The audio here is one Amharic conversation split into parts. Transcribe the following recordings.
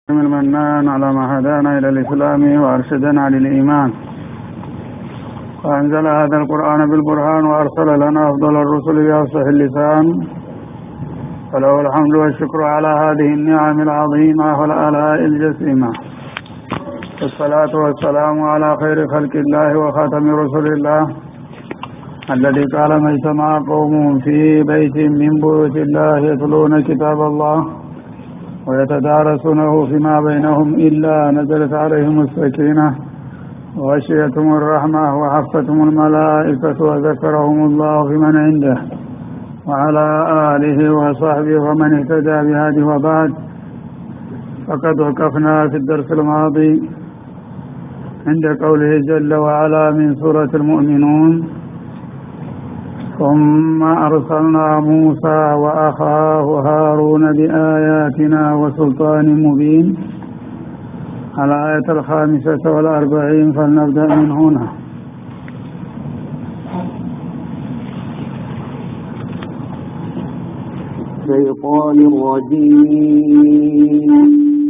المنان على ما هدانا إلى الإسلام وأرشدنا للإيمان وأنزل هذا القرآن بالبرهان وأرسل لنا أفضل الرسل بأفصح اللسان فله الحمد والشكر على هذه النعم العظيمة والآلاء الجسيمة والصلاة والسلام على خير خلق الله وخاتم رسل الله الذي قال ما اجتمع قوم في بيت من بيوت الله يتلون كتاب الله ويتدارسونه فيما بينهم إلا نزلت عليهم السكينة وغشيتهم الرحمة وحفتهم الملائكة وذكرهم الله فيمن عنده وعلى آله وصحبه ومن اهتدى بهذه وبعد فقد وقفنا في الدرس الماضي عند قوله جل وعلا من سورة المؤمنون ثم أرسلنا موسى وأخاه هارون بآياتنا وسلطان مبين الآية الخامسة والأربعين فلنبدأ من هنا الشيطان الرجيم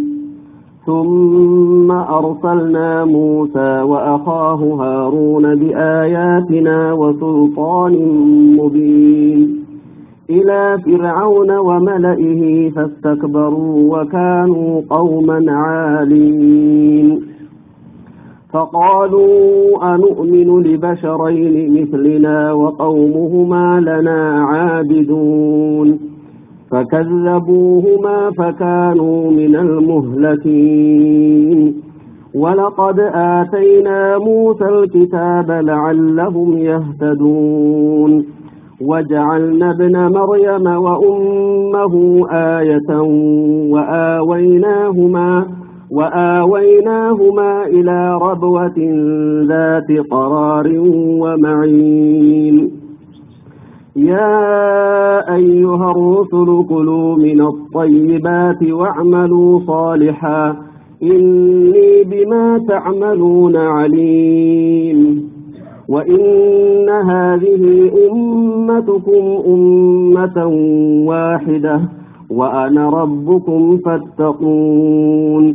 ثم أرسلنا موسى وأخاه هارون بآياتنا وسلطان مبين إلى فرعون وملئه فاستكبروا وكانوا قوما عالين فقالوا أنؤمن لبشرين مثلنا وقومهما لنا عابدون فكذبوهما فكانوا من المهلكين ولقد آتينا موسى الكتاب لعلهم يهتدون وجعلنا ابن مريم وأمه آية وآويناهما وآويناهما إلى ربوة ذات قرار ومعين يا أيها الرسل كلوا من الطيبات واعملوا صالحا إني بما تعملون عليم وإن هذه أمتكم أمة واحدة وأنا ربكم فاتقون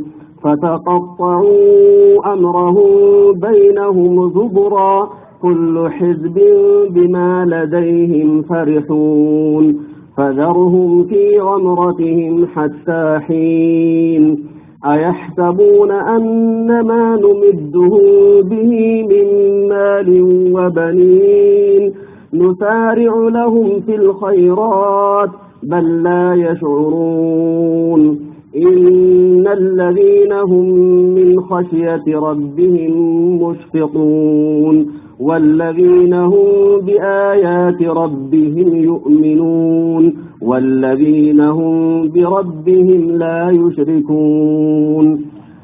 فتقطعوا أمرهم بينهم زبرا كل حزب بما لديهم فرحون فذرهم في غمرتهم حتى حين أيحسبون أن ما نمدهم به من مال وبنين نسارع لهم في الخيرات بل لا يشعرون إن الذين هم من خشية ربهم مشفقون والذين هم بآيات ربهم يؤمنون والذين هم بربهم لا يشركون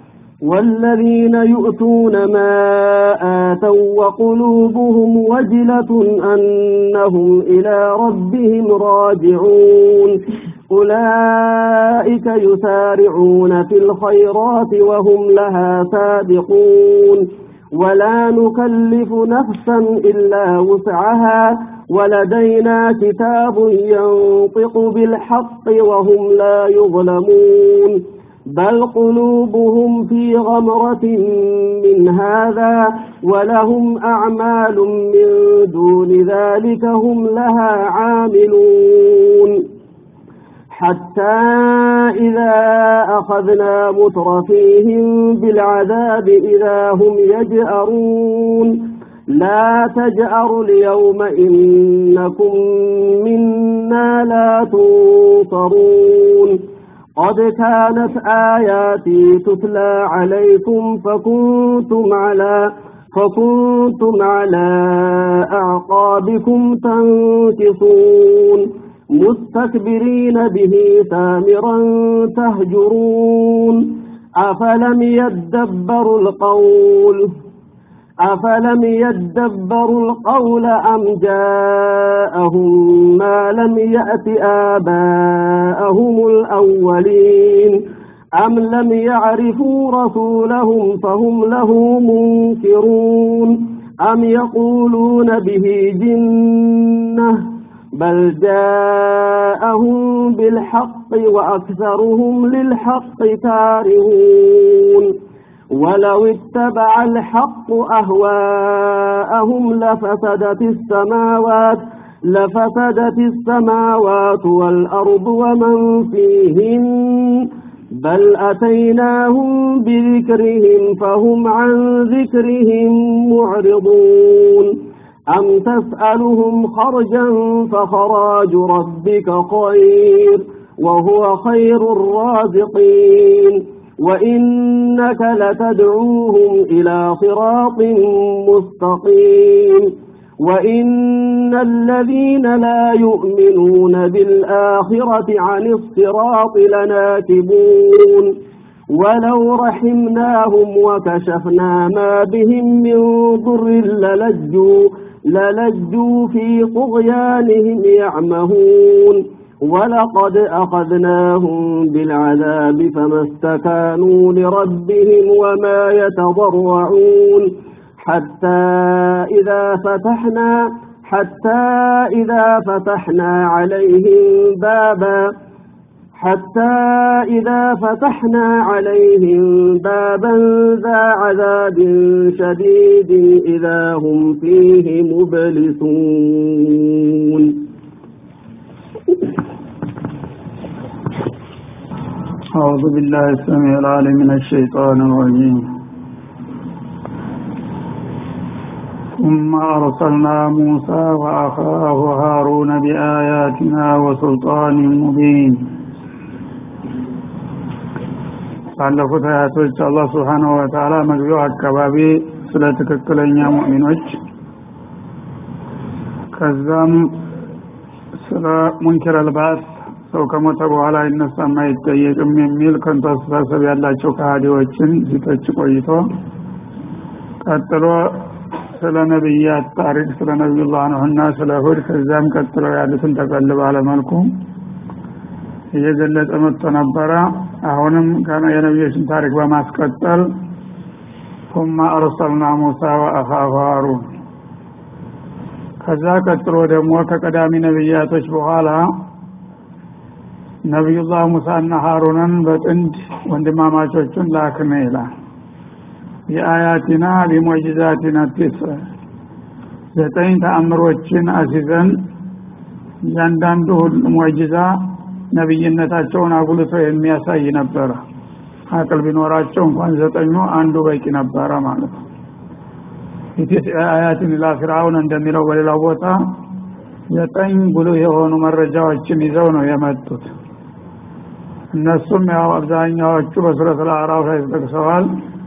والذين يؤتون ما آتوا وقلوبهم وجلة أنهم إلى ربهم راجعون أولئك يسارعون في الخيرات وهم لها سابقون ولا نكلف نفسا إلا وسعها ولدينا كتاب ينطق بالحق وهم لا يظلمون بل قلوبهم في غمرة من هذا ولهم أعمال من دون ذلك هم لها عاملون حتى إذا أخذنا مترفيهم بالعذاب إذا هم يجأرون لا تجأروا اليوم إنكم منا لا تنصرون قد كانت آياتي تتلى عليكم فكنتم على فكنتم على أعقابكم تنكصون مستكبرين به سامرا تهجرون أفلم يدبروا القول أفلم يدبروا القول أم جاءهم ما لم يأت آباءهم الأولين أم لم يعرفوا رسولهم فهم له منكرون أم يقولون به جنة بل جاءهم بالحق وأكثرهم للحق كارهون ولو اتبع الحق أهواءهم لفسدت السماوات لفسدت السماوات والأرض ومن فيهن بل أتيناهم بذكرهم فهم عن ذكرهم معرضون أم تسألهم خرجا فخراج ربك خير وهو خير الرازقين وإنك لتدعوهم إلى صراط مستقيم وإن الذين لا يؤمنون بالآخرة عن الصراط لناكبون ولو رحمناهم وكشفنا ما بهم من ضر للجوا للجوا في طغيانهم يعمهون ولقد أخذناهم بالعذاب فما استكانوا لربهم وما يتضرعون حتى إذا فتحنا حتى إذا فتحنا عليهم بابا حتى إذا فتحنا عليهم بابا ذا عذاب شديد إذا هم فيه مبلسون أعوذ بالله السميع العليم من الشيطان الرجيم ثم أرسلنا موسى وأخاه هارون بآياتنا وسلطان مبين ባለፉት አያቶች አላህ ስብሓንሁ ወተዓላ መግቢያው አካባቢ ስለ ትክክለኛ ሙእሚኖች ከዛም ስለ ሙንኪር አልባስ ሰው ከሞተ በኋላ ይነሳም አይጠየቅም የሚል ከንቱ አስተሳሰብ ያላቸው ከሃዲዎችን ሲተች ቆይቶ ቀጥሎ ስለ ነቢያት ታሪክ ስለ ነቢዩላህ ኑህና ስለ ሁድ ከዛም ቀጥለው ያሉትን ጠቀል ባለ መልኩ እየገለጸ መጥቶ ነበረ አሁንም የነቢዮችን ታሪክ በማስቀጠል ثم أرسلنا موسى وأخاه هارون ከዛ ቀጥሎ ደግሞ ከቀዳሚ ነቢያቶች በኋላ ነቢዩላህ ሙሳና ሀሩንን በጥንድ ወንድማማቾቹን ላክነ ይላል የአያቲና ቢሞጅዛቲና ቲስ ዘጠኝ ተአምሮችን አሲዘን እያንዳንዱ ሞጅዛ ነቢይነታቸውን አጉልቶ የሚያሳይ ነበረ አቅል ቢኖራቸው እንኳን ዘጠኙ አንዱ በቂ ነበረ ማለት ነው አያትን ላ ፊርአውን እንደሚለው በሌላው ቦታ ዘጠኝ ጉልህ የሆኑ መረጃዎችን ይዘው ነው የመጡት እነሱም ያው አብዛኛዎቹ በሱረት አዕራፍ ላይ ተጠቅሰዋል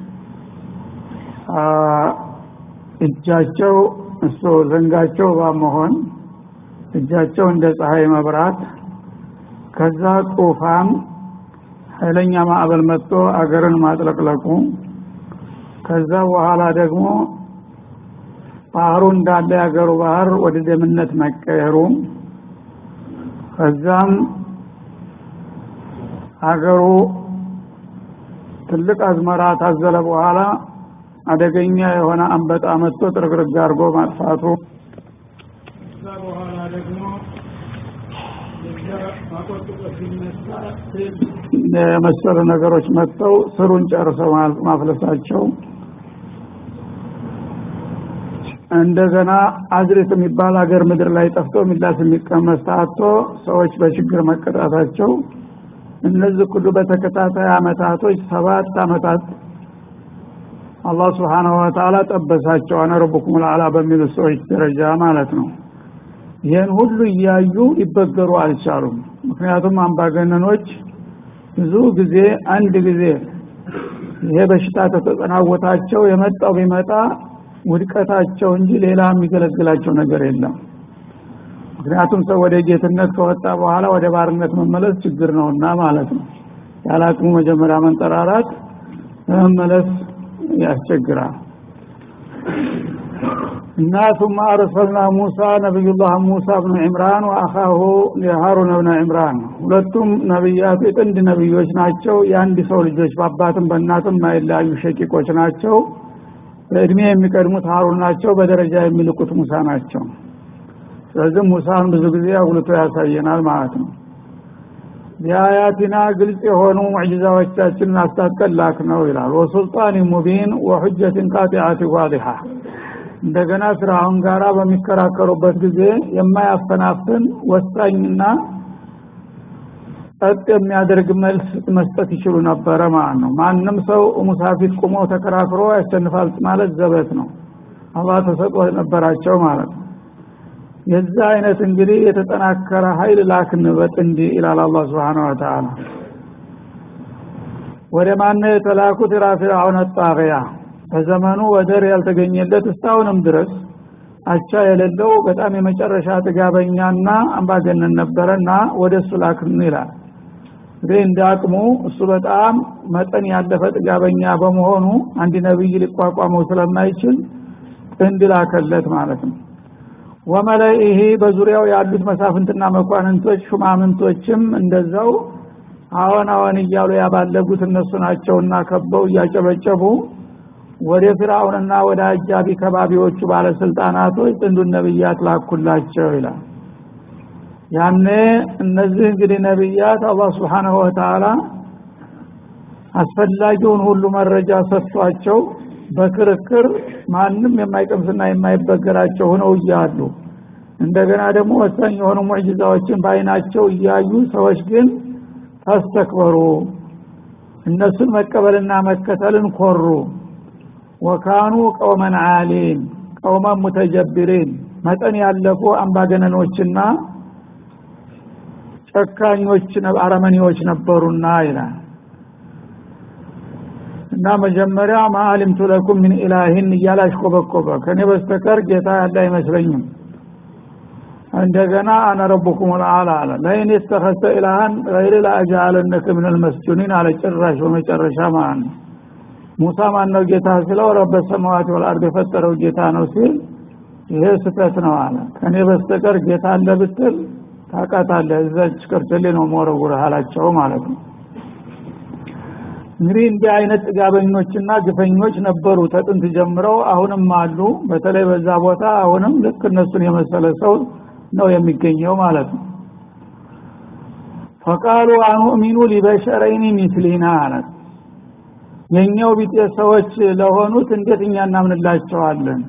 እጃቸው እሱ ዘንጋቸው ባመሆን እጃቸው እንደ ፀሐይ መብራት ከዛ ጡፋን ኃይለኛ ማዕበል መጥቶ አገርን ማጥለቅለቁ ከዛ በኋላ ደግሞ ባህሩ እንዳለ ያገሩ ባህር ወደ ደምነት መቀየሩ ከዛም አገሩ ትልቅ አዝመራ ታዘለ በኋላ አደገኛ የሆነ አንበጣ መጥቶ ጥርግርግ አድርጎ ማጥፋቱ ከዛ በኋላ ደግሞ የመሰሉ ነገሮች መጥተው ስሩን ጨርሰው ማፍለሳቸው እንደገና አዝሬት የሚባል ሀገር ምድር ላይ ጠፍቶ ሚላስ የሚቀመስ ታቶ ሰዎች በችግር መቀጣታቸው እነዚህ ሁሉ በተከታታይ አመታቶች ሰባት አመታት አላህ ስብሓንሁ ወተዓላ ጠበሳቸው አነ ረቡኩም ልአላ በሚሉ ሰዎች ደረጃ ማለት ነው ይህን ሁሉ እያዩ ሊበገሩ አልቻሉም ምክንያቱም አምባገነኖች ብዙ ጊዜ አንድ ጊዜ ይሄ በሽታ ተተጠናወታቸው የመጣው ቢመጣ ውድቀታቸው እንጂ ሌላ የሚገለግላቸው ነገር የለም ምክንያቱም ሰው ወደ ጌትነት ከወጣ በኋላ ወደ ባርነት መመለስ ችግር ነውና ማለት ነው ያለ አቅሙ መጀመሪያ መንጠራራት ለመመለስ ያስቸግራል እና ثم أرسلنا موسى نبي الله موسى بن عمران وأخاه هارون بن عمران ሁለቱም ነብያት የጥንድ ነብዮች ናቸው የአንድ ሰው ልጆች በአባትም በእናትም ማይለያዩ ሸቂቆች ናቸው በእድሜ የሚቀድሙት ሀሩን ናቸው በደረጃ የሚልቁት ሙሳ ናቸው ስለዚህ ሙሳን ብዙ ጊዜ አጉልቶ ያሳየናል ማለት ነው የአያቲና ግልጽ የሆኑ ሙዕጅዛዎቻችንን አስታጥቀን ላክ ነው ይላል ወሱልጣን ሙቢን ወሑጀትን ቃጢዓት ዋዲሓ እንደገና ፍርዓውን ጋራ በሚከራከሩበት ጊዜ የማያፈናፍን ወሳኝና ጸጥ የሚያደርግ መልስ መስጠት ይችሉ ነበረ ማለት ነው ማንም ሰው ሙሳ ፊት ቁሞ ተከራክሮ ያሸንፋል ማለት ዘበት ነው አላህ ተሰጥኦ ነበራቸው ማለት ነው የዛ አይነት እንግዲህ የተጠናከረ ኃይል ላክን በጥንዲ ይላል አላህ Subhanahu Wa Ta'ala ወደ ማነ የተላኩት ራ ፊርዓውን ጣቂያ በዘመኑ ወደር ያልተገኘለት እስካሁንም ድረስ አቻ የሌለው በጣም የመጨረሻ ጥጋበኛና አምባገነን ነበረና ወደ እሱ ላክን ይላል እንግዲህ እንደ አቅሙ እሱ በጣም መጠን ያለፈ ጥጋበኛ በመሆኑ አንድ ነብይ ሊቋቋመው ስለማይችል ጥንድ ላከለት ማለት ነው ወመለይህ በዙሪያው ያሉት መሳፍንትና መኳንንቶች ሹማምንቶችም እንደዛው አዎን አዎን እያሉ ያባለጉት እነሱ ናቸውና ከበው እያጨበጨቡ ወደ ፍርዓውንና ወደ አጃቢ ከባቢዎቹ ባለስልጣናቶች ጥንዱን ነብያት ላኩላቸው ይላል ያኔ እነዚህ እንግዲህ ነብያት አላህ Subhanahu Wa Ta'ala አስፈላጊውን ሁሉ መረጃ ሰጥቷቸው በክርክር ማንም የማይቀምስና የማይበገራቸው ሆነው እያሉ እንደገና ደግሞ ወሳኝ የሆኑ ሙዕጂዛዎችን በአይናቸው እያዩ ሰዎች ግን ተስተክበሩ እነሱን መቀበልና መከተልን ኮሩ ወካኑ ቀውመን ዓሊን ቀውመን ሙተጀብሪን መጠን ያለፉ አምባገነኖችና ጨካኞች አረመኔዎች ነበሩና ይላል እና መጀመሪያ ማአሊምቱ ለኩም ምን ኢላሂን እያላሽ ኮበኮበ ከኔ በስተቀር ጌታ ያለ አይመስለኝም እንደገና አነ ረቡኩም ልአላ አለ ለይን የተኸሰ ኢላሃን ገይር ለአጃአለነክ ምን ልመስጁኒን አለ ጭራሽ በመጨረሻ ማለት ነው ሙሳ ማነው ጌታ ሲለው ረበ ሰማዋት ወልአርድ የፈጠረው ጌታ ነው ሲል ይሄ ስተት ነው አለ ከኔ በስተቀር ጌታ አለ ብትል ታቃታለህ እዛች ቅርትሌ ነው መወረውር አላቸው ማለት ነው እንግዲህ እንዲህ አይነት ጥጋበኞችና ግፈኞች ነበሩ ተጥንት ጀምረው አሁንም አሉ በተለይ በዛ ቦታ አሁንም ልክ እነሱን የመሰለ ሰው ነው የሚገኘው ማለት ነው ፈቃሉ አኑእሚኑ ሊበሸረይኒ ሚስሊና አለት የኛው ቢጤ ሰዎች ለሆኑት እንዴት እኛ እናምንላቸዋለን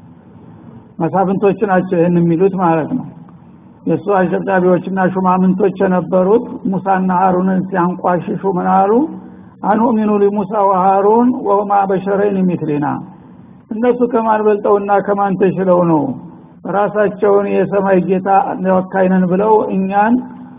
መሳፍንቶች ናቸው ይህን የሚሉት ማለት ነው የእሱ አሸብዳቢዎችና ሹማምንቶች የነበሩት ሙሳና ሀሩንን ሲያንቋሽሹ ምን አሉ አኑእሚኑ ሊሙሳ ወሃሩን ወሁማ በሸረይን ሚትሊና እነሱ ከማን በልጠውና ከማን ተሽለው ነው ራሳቸውን የሰማይ ጌታ ወካይነን ብለው እኛን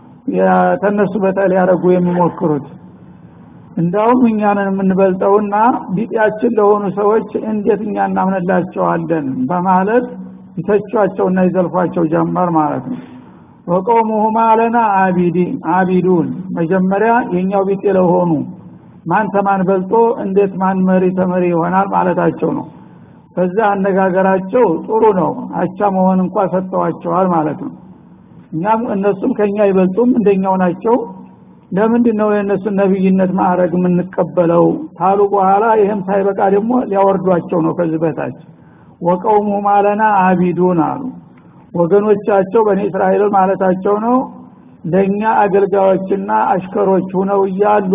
ተነሱ በታ ሊያደረጉ የሚሞክሩት እንዳውም እኛንን የምንበልጠውና ቢጤያችን ለሆኑ ሰዎች እንዴት እኛ እናምንላቸዋለን በማለት ይተቿቸውና ይዘልፏቸው ጀመር ማለት ነው ወቀውሙሁማ ለና አቢዱን መጀመሪያ የኛው ቢጤ ለሆኑ ማን ተማን በልጦ እንዴት ማን መሪ ተመሪ ይሆናል ማለታቸው ነው በዛ አነጋገራቸው ጥሩ ነው አቻ መሆን እንኳ ሰጥተዋቸዋል ማለት ነው እኛም እነሱም ከኛ ይበልጡም እንደኛው ናቸው ለምንድን ነው የእነሱን ነብይነት ማዕረግ የምንቀበለው ታሉ በኋላ ይህም ሳይበቃ ደግሞ ሊያወርዷቸው ነው ከዚህ በታች ወቀውሙ ማለና አቢዱን አሉ ወገኖቻቸው በእኔ እስራኤል ማለታቸው ነው ለእኛ አገልጋዮችና አሽከሮች ሁነው እያሉ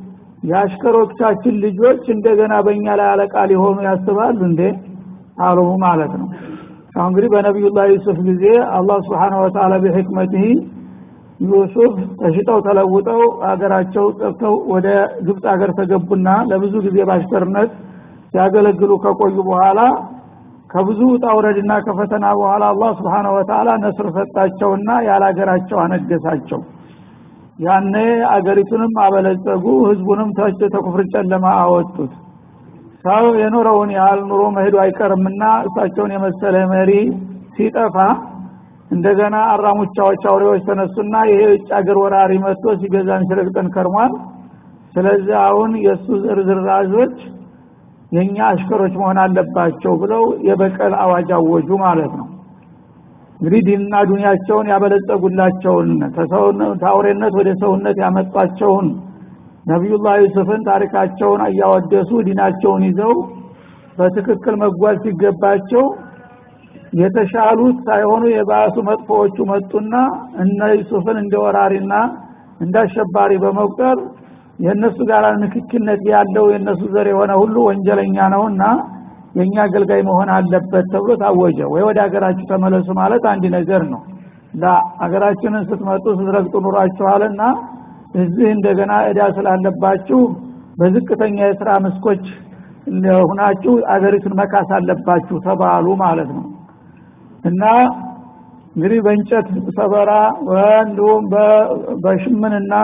የአሽከሮቻችን ልጆች እንደገና በእኛ ላይ አለቃ ሊሆኑ ያስባሉ እንዴ አሉ ማለት ነው አሁን እንግዲህ በነቢዩላህ ዩሱፍ ጊዜ አላህ ስብሓን ወተላ በሕክመትህ ዩሱፍ ተሽጠው ተለውጠው አገራቸው ጠፍተው ወደ ግብፅ ሀገር ተገቡና ለብዙ ጊዜ ባሽከርነት ሲያገለግሉ ከቆዩ በኋላ ከብዙ ጣውረድና ከፈተና በኋላ አላህ ስብሓን ወተላ ነስር ሰጣቸውና ያለ ሀገራቸው አነገሳቸው ያኔ አገሪቱንም አበለጸጉ ህዝቡንም ተች ተኩፍር ጨለማ አወጡት ሰው የኖረውን ያህል ኑሮ መሄዱ አይቀርምና እሳቸውን የመሰለ መሪ ሲጠፋ እንደገና አራሙቻዎች አውሬዎች ተነሱና ይሄ የውጭ አገር ወራሪ መጥቶ ሲገዛን ሲረግጠን ከርሟል ስለዚህ አሁን የእሱ ዝርዝራዞች የእኛ አሽከሮች መሆን አለባቸው ብለው የበቀል አዋጅ አወጁ ማለት ነው እንግዲህ ዲንና ዱንያቸውን ያበለጸጉላቸውን ከአውሬነት ወደ ሰውነት ያመጧቸውን ነቢዩላህ ዩሱፍን ታሪካቸውን እያወደሱ ዲናቸውን ይዘው በትክክል መጓዝ ሲገባቸው የተሻሉት ሳይሆኑ የባሱ መጥፎዎቹ መጡና እነ ዩሱፍን እንደ ወራሪና እንደ አሸባሪ በመቁጠር የእነሱ ጋር ንክኪነት ያለው የእነሱ ዘር የሆነ ሁሉ ወንጀለኛ ነውና የእኛ አገልጋይ መሆን አለበት ተብሎ ታወጀ ወይ ወደ ሀገራችሁ ተመለሱ ማለት አንድ ነገር ነው ለሀገራችንን ስትመጡ ስትረግጡ ኑሯችኋልና እዚህ እንደገና እዳ ስላለባችሁ በዝቅተኛ የስራ መስኮች ሁናችሁ አገሪቱን መካስ አለባችሁ ተባሉ ማለት ነው እና እንግዲህ በእንጨት ሰበራ እንዲሁም በሽምንና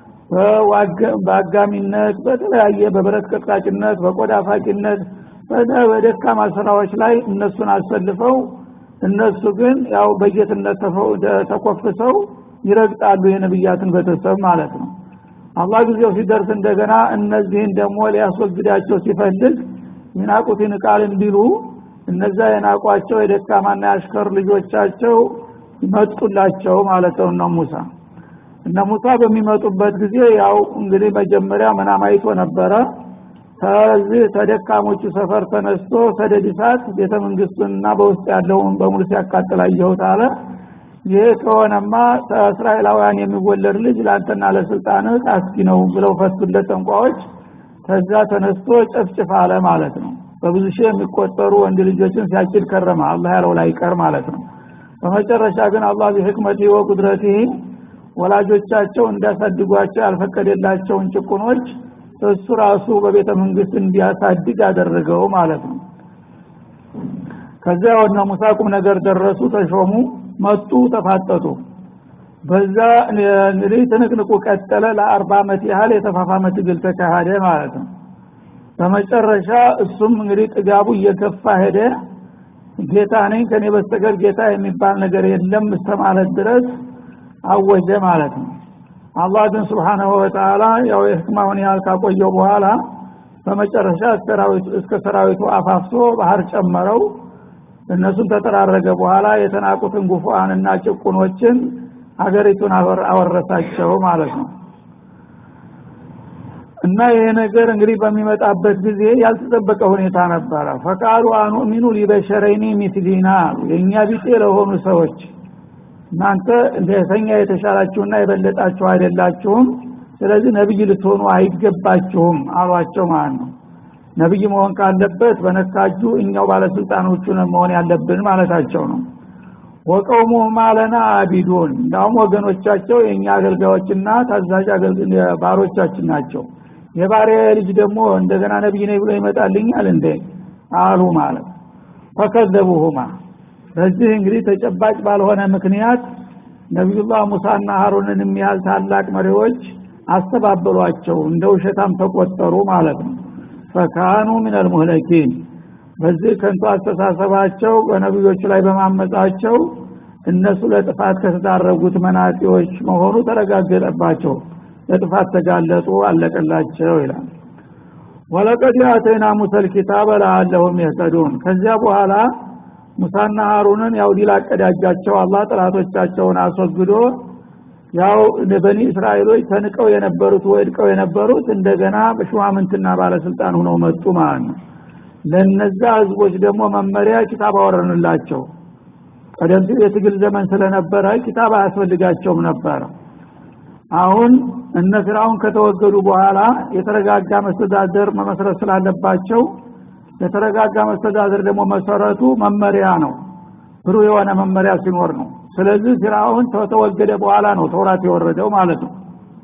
በአጋሚነት በተለያየ በብረት ቀጥቃጭነት በቆዳ ፋቂነት በደካማ ስራዎች ላይ እነሱን አሰልፈው እነሱ ግን ያው በጌትነት ተኮፍሰው ይረግጣሉ የነብያትን ቤተሰብ ማለት ነው አላህ ጊዜው ሲደርስ እንደገና እነዚህን ደግሞ ሊያስወግዳቸው ሲፈልግ የናቁትን ቃል እንዲሉ እነዛ የናቋቸው የደካማና የአሽከር ልጆቻቸው ይመጡላቸው ማለት ነው እነ ሙሳ እነ ሙሳ በሚመጡበት ጊዜ ያው እንግዲህ መጀመሪያ መናም አይቶ ነበረ ከዚህ ተደካሞቹ ሰፈር ተነስቶ ሰደድ እሳት ቤተ መንግስቱንና በውስጥ ያለውን በሙሉ ሲያቃጥል አየሁት አለ ይህ ከሆነማ ከእስራኤላውያን የሚወለድ ልጅ ለአንተና ለስልጣንህ አስጊ ነው ብለው ፈቱለት ጠንቋዎች ከዛ ተነስቶ ጨፍጭፍ አለ ማለት ነው በብዙ ሺህ የሚቆጠሩ ወንድ ልጆችን ሲያጭድ ከረመ አላህ ያለው ላይ ቀር ማለት ነው በመጨረሻ ግን አላህ ቢህክመቲ ወቁድረቲ ወላጆቻቸው እንዲያሳድጓቸው ያልፈቀደላቸውን ጭቁኖች እሱ ራሱ በቤተ መንግስት እንዲያሳድግ አደረገው ማለት ነው ከዚያ ወደ ሙሳ ቁም ነገር ደረሱ ተሾሙ መጡ ተፋጠጡ በዛ እንግዲህ ትንቅንቁ ቀጠለ ለአርባ ዓመት ያህል የተፋፋመ ትግል ተካሄደ ማለት ነው በመጨረሻ እሱም እንግዲህ ጥጋቡ እየገፋ ሄደ ጌታ ነኝ ከኔ በስተቀር ጌታ የሚባል ነገር የለም እስከ ማለት ድረስ አወጀ ማለት ነው አላህ ግን ስብሓናሁ ወተላ ያው የህክማውን ያህል ካቆየው በኋላ በመጨረሻ እስከ ሰራዊቱ አፋፍሶ ባህር ጨመረው እነሱን ተጠራረገ በኋላ የተናቁትን ጉፉአንና ጭቁኖችን ሀገሪቱን አወረሳቸው ማለት ነው እና ይሄ ነገር እንግዲህ በሚመጣበት ጊዜ ያልተጠበቀ ሁኔታ ነበረ ፈቃሉ አኑእሚኑ ሊበሸረይኒ ሚትሊና የእኛ ቢጤ ለሆኑ ሰዎች እናንተ እንደተኛ የተሻላችሁና የበለጣችሁ አይደላችሁም ስለዚህ ነብይ ልትሆኑ አይገባችሁም አሏቸው ማለት ነው ነብይ መሆን ካለበት በነካጁ እኛው ባለስልጣኖቹ መሆን ያለብን ማለታቸው ነው ወቀውሙ ማለና አቢዱን እንዳውም ወገኖቻቸው የእኛ አገልጋዮችና ታዛዥ ባሮቻችን ናቸው የባሪያ ልጅ ደግሞ እንደገና ነብይ ነኝ ብሎ ይመጣልኛል እንዴ አሉ ማለት ፈከዘቡሁማ በዚህ እንግዲህ ተጨባጭ ባልሆነ ምክንያት ነቢዩላህ ሙሳና ሀሩንን የሚያህል ታላቅ መሪዎች አስተባበሏቸው እንደ ውሸታም ተቆጠሩ ማለት ነው ፈካኑ ምን አልሙህለኪን በዚህ ከንቱ አስተሳሰባቸው በነቢዮቹ ላይ በማመጻቸው እነሱ ለጥፋት ከተዳረጉት መናጢዎች መሆኑ ተረጋገጠባቸው ለጥፋት ተጋለጡ አለቀላቸው ይላል ወለቀድ አተይና ሙሰል ኪታበ ለአለሁም የህተዱን ከዚያ በኋላ ሙሳና ሀሩንን ያው ዲል አቀዳጃቸው አላህ ጥላቶቻቸውን አስወግዶ ያው በኒ እስራኤሎች ተንቀው የነበሩት ወድቀው የነበሩት እንደገና በሹማምንትና ባለስልጣን ሆነው መጡ ማለት ነው ለነዛ ህዝቦች ደግሞ መመሪያ ኪታብ አወረንላቸው ቀደም ሲል የትግል ዘመን ስለነበረ ኪታብ አያስፈልጋቸውም ነበረ አሁን እነ ፊራውን ከተወገዱ በኋላ የተረጋጋ መስተዳደር መመስረት ስላለባቸው የተረጋጋ መስተዳደር ደግሞ መሰረቱ መመሪያ ነው ብሩ የሆነ መመሪያ ሲኖር ነው ስለዚህ ፊራውን ከተወገደ በኋላ ነው ተውራት የወረደው ማለት ነው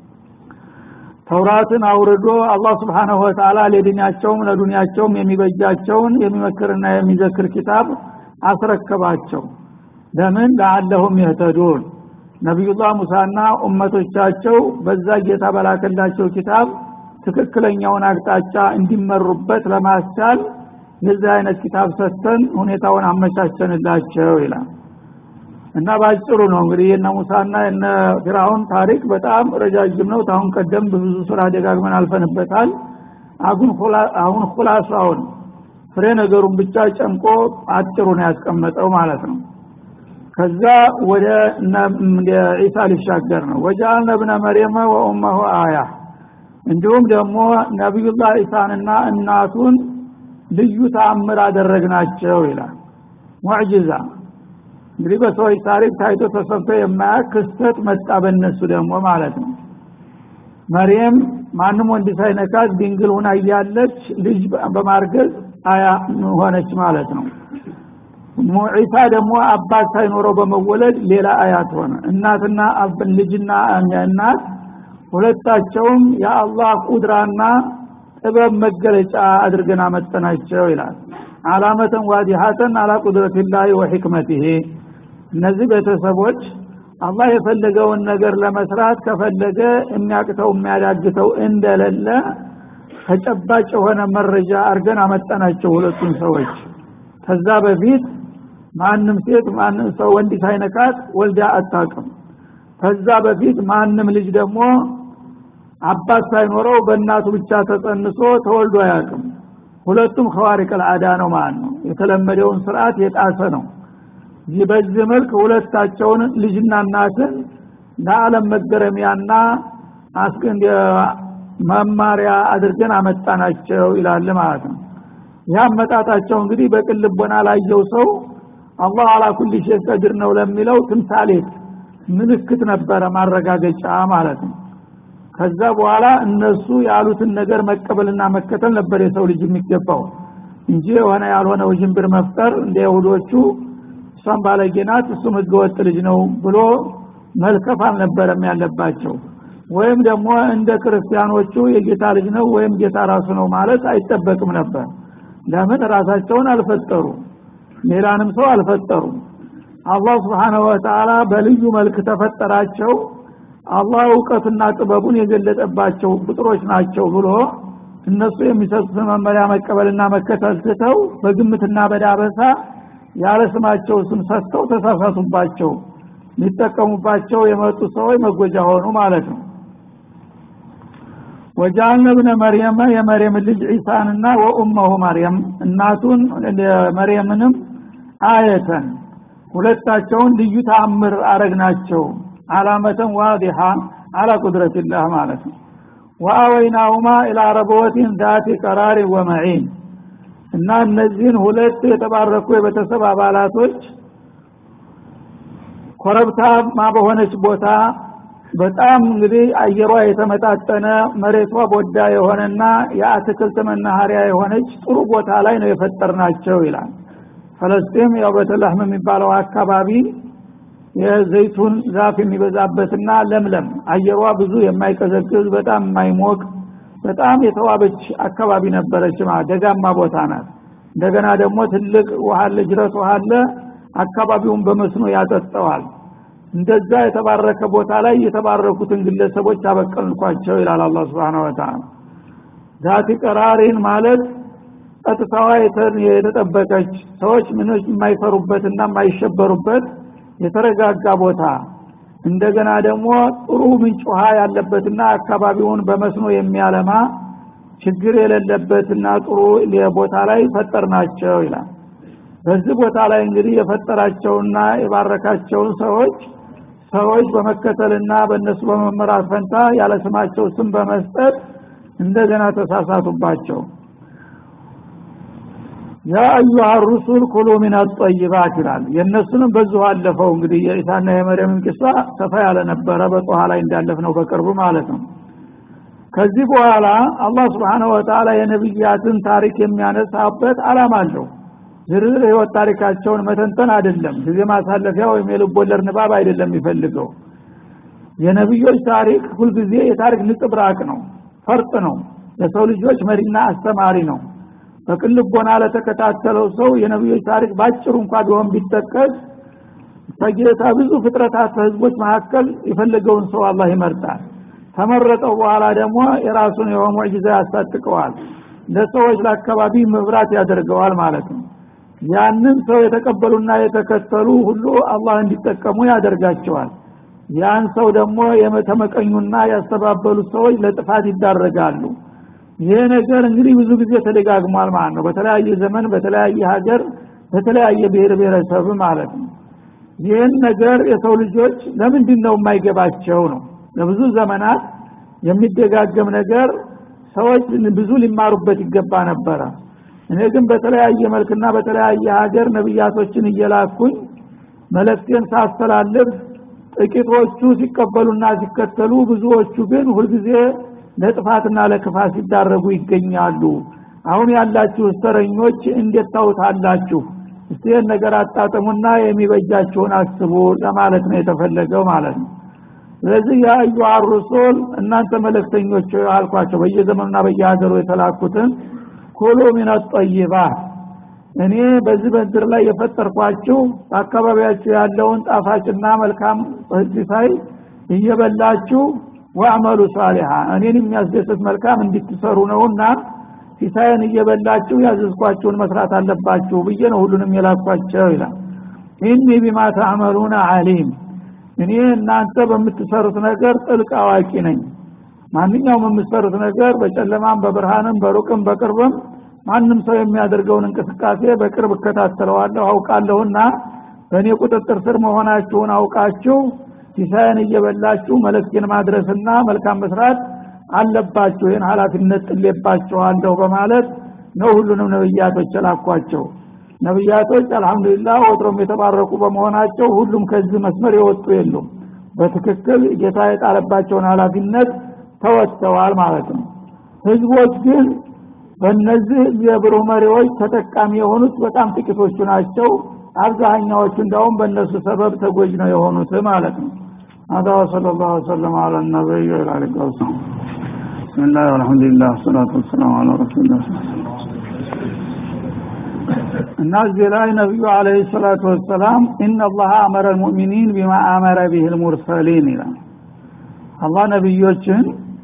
ተውራትን አውርዶ አላህ ስብሓንሁ ወተላ ለዲናቸውም ለዱንያቸውም የሚበጃቸውን የሚመክርና የሚዘክር ኪታብ አስረከባቸው ለምን ለአለሁም የህተዱን ነቢዩላህ ሙሳና ኡመቶቻቸው በዛ ጌታ በላከላቸው ኪታብ ትክክለኛውን አቅጣጫ እንዲመሩበት ለማስቻል የዚህ አይነት ኪታብ ሰጥተን ሁኔታውን አመቻቸንላቸው ይላል እና ባጭሩ ነው እንግዲህ የነ ሙሳና የነ ፊራውን ታሪክ በጣም ረጃጅም ነው ታሁን ቀደም በብዙ ስራ ደጋግመን አልፈንበታል አሁን ሁላሳውን ፍሬ ነገሩን ብቻ ጨምቆ አጭሩ ነው ያስቀመጠው ማለት ነው ከዛ ወደ ዒሳ ሊሻገር ነው ወጃአልነ ብነ መርየመ ወኡመሁ አያ እንዲሁም ደግሞ ነቢዩላህ ዒሳንና እናቱን ልዩ ተአምር አደረግናቸው ይላል ሙዕጅዛ እንግዲህ በሰዎች ታሪክ ታይቶ ተሰብቶ የማያውቅ ክስተት መጣ በእነሱ ደግሞ ማለት ነው መርየም ማንም ወንድ ሳይነካት ድንግል ሁና እያለች ልጅ በማርገዝ አያ ሆነች ማለት ነው ዒሳ ደግሞ አባት ሳይኖረው በመወለድ ሌላ አያት ሆነ እናትና ልጅና እናት ሁለታቸውም የአላህ ቁድራና ጥበብ መገለጫ አድርገን አመጠናቸው ይላል አላመተን ዋዲሃተን አላ ቁድረትላሂ ወሕክመትህ እነዚህ ቤተሰቦች አላህ የፈለገውን ነገር ለመስራት ከፈለገ የሚያቅተው የሚያዳግተው እንደሌለ ተጨባጭ የሆነ መረጃ አርገን አመጠናቸው ሁለቱን ሰዎች ከዛ በፊት ማንም ሴት ማንም ሰው ወንድ ሳይነካት ወልዳ አታውቅም ከዛ በፊት ማንም ልጅ ደግሞ አባት ሳይኖረው በእናቱ ብቻ ተጸንሶ ተወልዶ አያውቅም ሁለቱም ኸዋሪቅ አልዓዳ ነው ማለት ነው የተለመደውን ስርዓት የጣሰ ነው ይህ በዚህ መልክ ሁለታቸውን ልጅና እናትን ለዓለም መገረሚያና መማሪያ አድርገን አመጣናቸው ይላል ማለት ነው ይህ አመጣጣቸው እንግዲህ በቅን ልቦና ላየው ሰው አላህ አላ ኩል ሸይ ቀድር ነው ለሚለው ትምሳሌት ምልክት ነበረ ማረጋገጫ ማለት ነው ከዛ በኋላ እነሱ ያሉትን ነገር መቀበልና መከተል ነበር የሰው ልጅ የሚገባው እንጂ የሆነ ያልሆነ ውዥንብር መፍጠር እንደ ይሁዶቹ እሷም ባለጌናት እሱም ህገወጥ ልጅ ነው ብሎ መልከፍ አልነበረም ያለባቸው ወይም ደግሞ እንደ ክርስቲያኖቹ የጌታ ልጅ ነው ወይም ጌታ ራሱ ነው ማለት አይጠበቅም ነበር ለምን ራሳቸውን አልፈጠሩ ሌላንም ሰው አልፈጠሩ አላህ ስብሓንሁ ወተላ በልዩ መልክ ተፈጠራቸው አላህ እውቀትና ጥበቡን የገለጠባቸው ፍጥሮች ናቸው ብሎ እነሱ የሚሰጡትን መመሪያ መቀበልና መከተል ትተው በግምትና በዳበሳ ያለ ስማቸው ስም ሰጥተው ተሳሳቱባቸው ሊጠቀሙባቸው የመጡ ሰዎች መጎጃ ሆኑ ማለት ነው ወጃልነ ብነ መርየመ የመርየም ልጅ ዒሳንና ወኡመሁ መርየም እናቱን መርየምንም አየተን ሁለታቸውን ልዩ ተአምር አረግናቸው አላመተን ዋዲሃ አላ ቁድረትላህ ማለት ነው ወአወይናሁማ ኢላ ረበወቲን ዛቲ ቀራሪ ወመዒን እና እነዚህን ሁለት የተባረኩ የቤተሰብ አባላቶች ኮረብታማ በሆነች ቦታ በጣም እንግዲህ አየሯ የተመጣጠነ መሬቷ ቦዳ የሆነና የአትክልት መናኸሪያ የሆነች ጥሩ ቦታ ላይ ነው የፈጠርናቸው ይላል ፈለስጢም ያው በተላህም የሚባለው አካባቢ የዘይቱን ዛፍ የሚበዛበትና ለምለም አየሯ ብዙ የማይቀዘቅዝ በጣም የማይሞቅ በጣም የተዋበች አካባቢ ነበረች ደጋማ ቦታ ናት እንደገና ደግሞ ትልቅ ውሃ አለ ጅረት ውሃ አለ አካባቢውን በመስኖ ያጠጠዋል እንደዛ የተባረከ ቦታ ላይ የተባረኩትን ግለሰቦች አበቀልኳቸው ይላል አላ ስብን ወተላ ዛቲ ቀራሪን ማለት ጸጥታዋ የተጠበቀች ሰዎች ምኖች የማይፈሩበትና የማይሸበሩበት የተረጋጋ ቦታ እንደገና ደግሞ ጥሩ ምንጭ ውሃ ያለበትና አካባቢውን በመስኖ የሚያለማ ችግር የሌለበትና ጥሩ ቦታ ላይ ፈጠርናቸው ይላል በዚህ ቦታ ላይ እንግዲህ የፈጠራቸውና የባረካቸውን ሰዎች ሰዎች በመከተልና በእነሱ በመመራት ፈንታ ያለ ስማቸው ስም በመስጠት እንደገና ተሳሳቱባቸው ያ አዩሃ ሩሱል ኩሉ ሚን አጠይባት ይላል የእነሱንም በዚሁ አለፈው እንግዲህ የኢሳና የመርየምን ቂሷ ሰፋ ያለ ነበረ በጦሃ ላይ እንዳለፍ ነው በቅርቡ ማለት ነው ከዚህ በኋላ አላህ ስብሓንሁ ወተላ የነቢያትን ታሪክ የሚያነሳበት አላማ አለው ዝርዝር ህይወት ታሪካቸውን መተንተን አይደለም ጊዜ ማሳለፊያ ወይም የልብ ወለድ ንባብ አይደለም የሚፈልገው የነቢዮች ታሪክ ሁልጊዜ የታሪክ ንጥብራቅ ነው ፈርጥ ነው ለሰው ልጆች መሪና አስተማሪ ነው በቅልቦና ለተከታተለው ሰው የነቢዮች ታሪክ ባጭሩ እንኳ ቢሆን ቢጠቀስ ከጌታ ብዙ ፍጥረታት ህዝቦች መካከል የፈለገውን ሰው አላህ ይመርጣል ተመረጠው በኋላ ደግሞ የራሱን የሆነ ሙዕጅዛ ያስታጥቀዋል ለሰዎች ለአካባቢ መብራት ያደርገዋል ማለት ነው ያንን ሰው የተቀበሉና የተከተሉ ሁሉ አላህ እንዲጠቀሙ ያደርጋቸዋል ያን ሰው ደግሞ የተመቀኙና ያስተባበሉት ሰዎች ለጥፋት ይዳረጋሉ ይሄ ነገር እንግዲህ ብዙ ጊዜ ተደጋግሟል ማለት ነው በተለያየ ዘመን በተለያየ ሀገር በተለያየ ብሔር ብሔረሰብ ማለት ነው ይህን ነገር የሰው ልጆች ለምንድን ነው የማይገባቸው ነው ለብዙ ዘመናት የሚደጋገም ነገር ሰዎች ብዙ ሊማሩበት ይገባ ነበረ እኔ ግን በተለያየ መልክና በተለያየ ሀገር ነብያቶችን እየላኩኝ መለክቴን ሳስተላልፍ ጥቂቶቹ ሲቀበሉና ሲከተሉ ብዙዎቹ ግን ሁልጊዜ ለጥፋትና ለክፋት ሲዳረጉ ይገኛሉ አሁን ያላችሁ እስተረኞች እንዴት ታውታላችሁ እስቲ ነገር አጣጥሙና የሚበጃችሁን አስቡ ለማለት ነው የተፈለገው ማለት ነው ስለዚህ የአዩ ሩሱል እናንተ መለክተኞች አልኳቸው በየዘመኑና በየሀገሩ የተላኩትን ኩሉ ሚን ጠይባት እኔ በዚህ በድር ላይ የፈጠርኳችሁ በአካባቢያችሁ ያለውን ጣፋጭና መልካም ሲሳይ እየበላችሁ ወአመሉ ሳሊሃ እኔን የሚያስደስት መልካም እንድትሰሩ ነውና ሲሳይን እየበላችሁ ያዘዝኳችሁን መስራት አለባችሁ ብዬ ነው ሁሉንም የላኳቸው ይላል ኢኒ ቢማ ተዕመሉነ አሊም እኔ እናንተ በምትሰሩት ነገር ጥልቅ አዋቂ ነኝ ማንኛውም የምትሰሩት ነገር በጨለማም በብርሃንም በሩቅም በቅርብም ማንም ሰው የሚያደርገውን እንቅስቃሴ በቅርብ እከታተለዋለሁ አውቃለሁና በእኔ ቁጥጥር ስር መሆናችሁን አውቃችሁ ሲሳይን እየበላችሁ መልእክቴን ማድረስና መልካም መስራት አለባችሁ ይህን ሀላፊነት ጥሌባችኋለሁ በማለት ነው ሁሉንም ነብያቶች የላኳቸው ነብያቶች አልহামዱሊላህ ወትሮም የተባረኩ በመሆናቸው ሁሉም ከዚህ መስመር የወጡ የሉም በትክክል ጌታ የጣለባቸውን ሀላፊነት ተወጥተዋል ማለት ነው ህዝቦች ግን በእነዚህ የብሩህ መሪዎች ተጠቃሚ የሆኑት በጣም ጥቂቶቹ ናቸው አብዛኛዎቹ እንዳውም በእነሱ ሰበብ ተጎጅ ነው የሆኑት ማለት ነው هذا وصلى الله وسلم على النبي وعلى اله وصحبه بسم الله والحمد لله والصلاة والسلام على رسول الله እና እዚህ ላይ ነቢዩ አለህ ሰላቱ ወሰላም ኢነላህ አመረ ልሙእሚኒን ቢማ አመረ ቢህ ልሙርሰሊን ይላል አላህ ነቢዮችን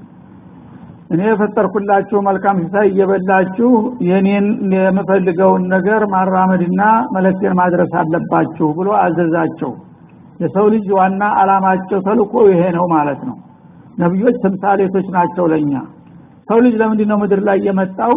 እኔ የፈጠርኩላችሁ መልካም ሲሳይ እየበላችሁ የኔን የምፈልገውን ነገር ማራመድና መለክቴን ማድረስ አለባችሁ ብሎ አዘዛቸው የሰው ልጅ ዋና አላማቸው ተልኮ ይሄ ነው ማለት ነው ነቢዮች ተምሳሌቶች ናቸው ለኛ ሰው ልጅ ለምንድን ነው ምድር ላይ የመጣው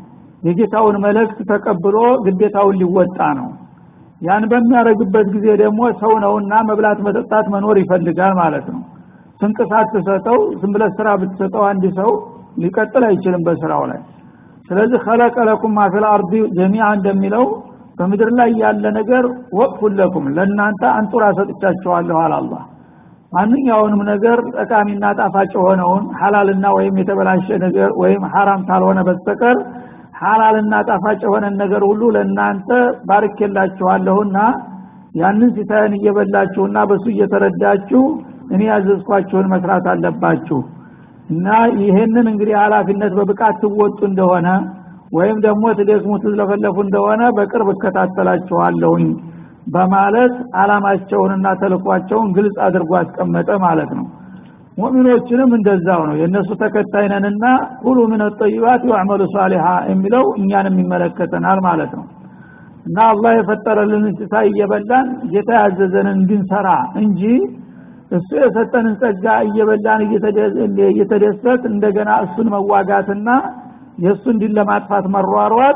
የጌታውን መልእክት ተቀብሎ ግዴታውን ሊወጣ ነው ያን በሚያደርግበት ጊዜ ደግሞ ሰው ነውና መብላት መጠጣት መኖር ይፈልጋል ማለት ነው ስንቅሳት ትሰጠው ዝም ብለህ ስራ ብትሰጠው አንድ ሰው ሊቀጥል አይችልም በስራው ላይ ስለዚህ خلق لكم ما في الارض جميعا እንደሚለው በምድር ላይ ያለ ነገር ወቅፉን ለኩም ለእናንተ አንጡራ ሰጥቻችኋለሁ አለ አላህ ማንኛውንም ነገር ጠቃሚና ጣፋጭ የሆነውን ሐላልና ወይም የተበላሸ ነገር ወይም ሐራም ካልሆነ በስተቀር ሐላልና ጣፋጭ የሆነ ነገር ሁሉ ለእናንተ ባርኬላችኋለሁና ያንን ሲሳይን እየበላችሁና በሱ እየተረዳችሁ እኔ ያዘዝኳችሁን መስራት አለባችሁ እና ይህንን እንግዲህ ኃላፊነት በብቃት ትወጡ እንደሆነ ወይም ደግሞ ትደክሙ ትዝለፈለፉ እንደሆነ በቅርብ እከታተላችኋለሁኝ በማለት አላማቸውንና ተልኳቸውን ግልጽ አድርጎ አስቀመጠ ማለት ነው ሙእሚኖችንም እንደዛው ነው የእነሱ ተከታይ ነንና ሁሉ ምን ጠይባት ወዕመሉ ሳሊሃ የሚለው እኛንም ይመለከተናል ማለት ነው እና አላህ የፈጠረልን እንስሳ እየበላን ጌታ ያዘዘንን እንድንሰራ እንጂ እሱ የሰጠንን ጸጋ እየበላን እየተደሰት እንደገና እሱን መዋጋትና የእሱ እንዲን ለማጥፋት መሯሯጥ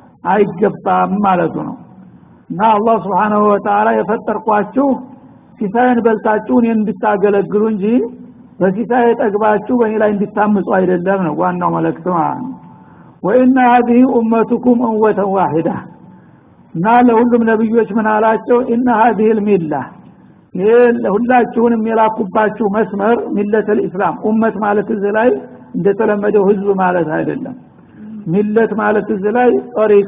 አይገባም ማለቱ ነው እና አላህ ስብሓናሁ ወተላ የፈጠርኳችሁ ሲሳይን በልታችሁ እኔን እንድታገለግሉ እንጂ በሲሳይ ጠግባችሁ በእኔ ላይ እንድታምፁ አይደለም ነው ዋናው መልእክት ማለት ነው ወኢነ ሀዚህ ኡመቱኩም እወተን ዋሂዳ እና ለሁሉም ነቢዮች ምን አላቸው ኢነ ሀዚህ ልሚላ ይሄ ሁላችሁንም የላኩባችሁ መስመር ሚለት ልእስላም ኡመት ማለት እዚህ ላይ እንደተለመደው ህዝብ ማለት አይደለም ሚለት ማለት እዚህ ላይ ጠሪቃ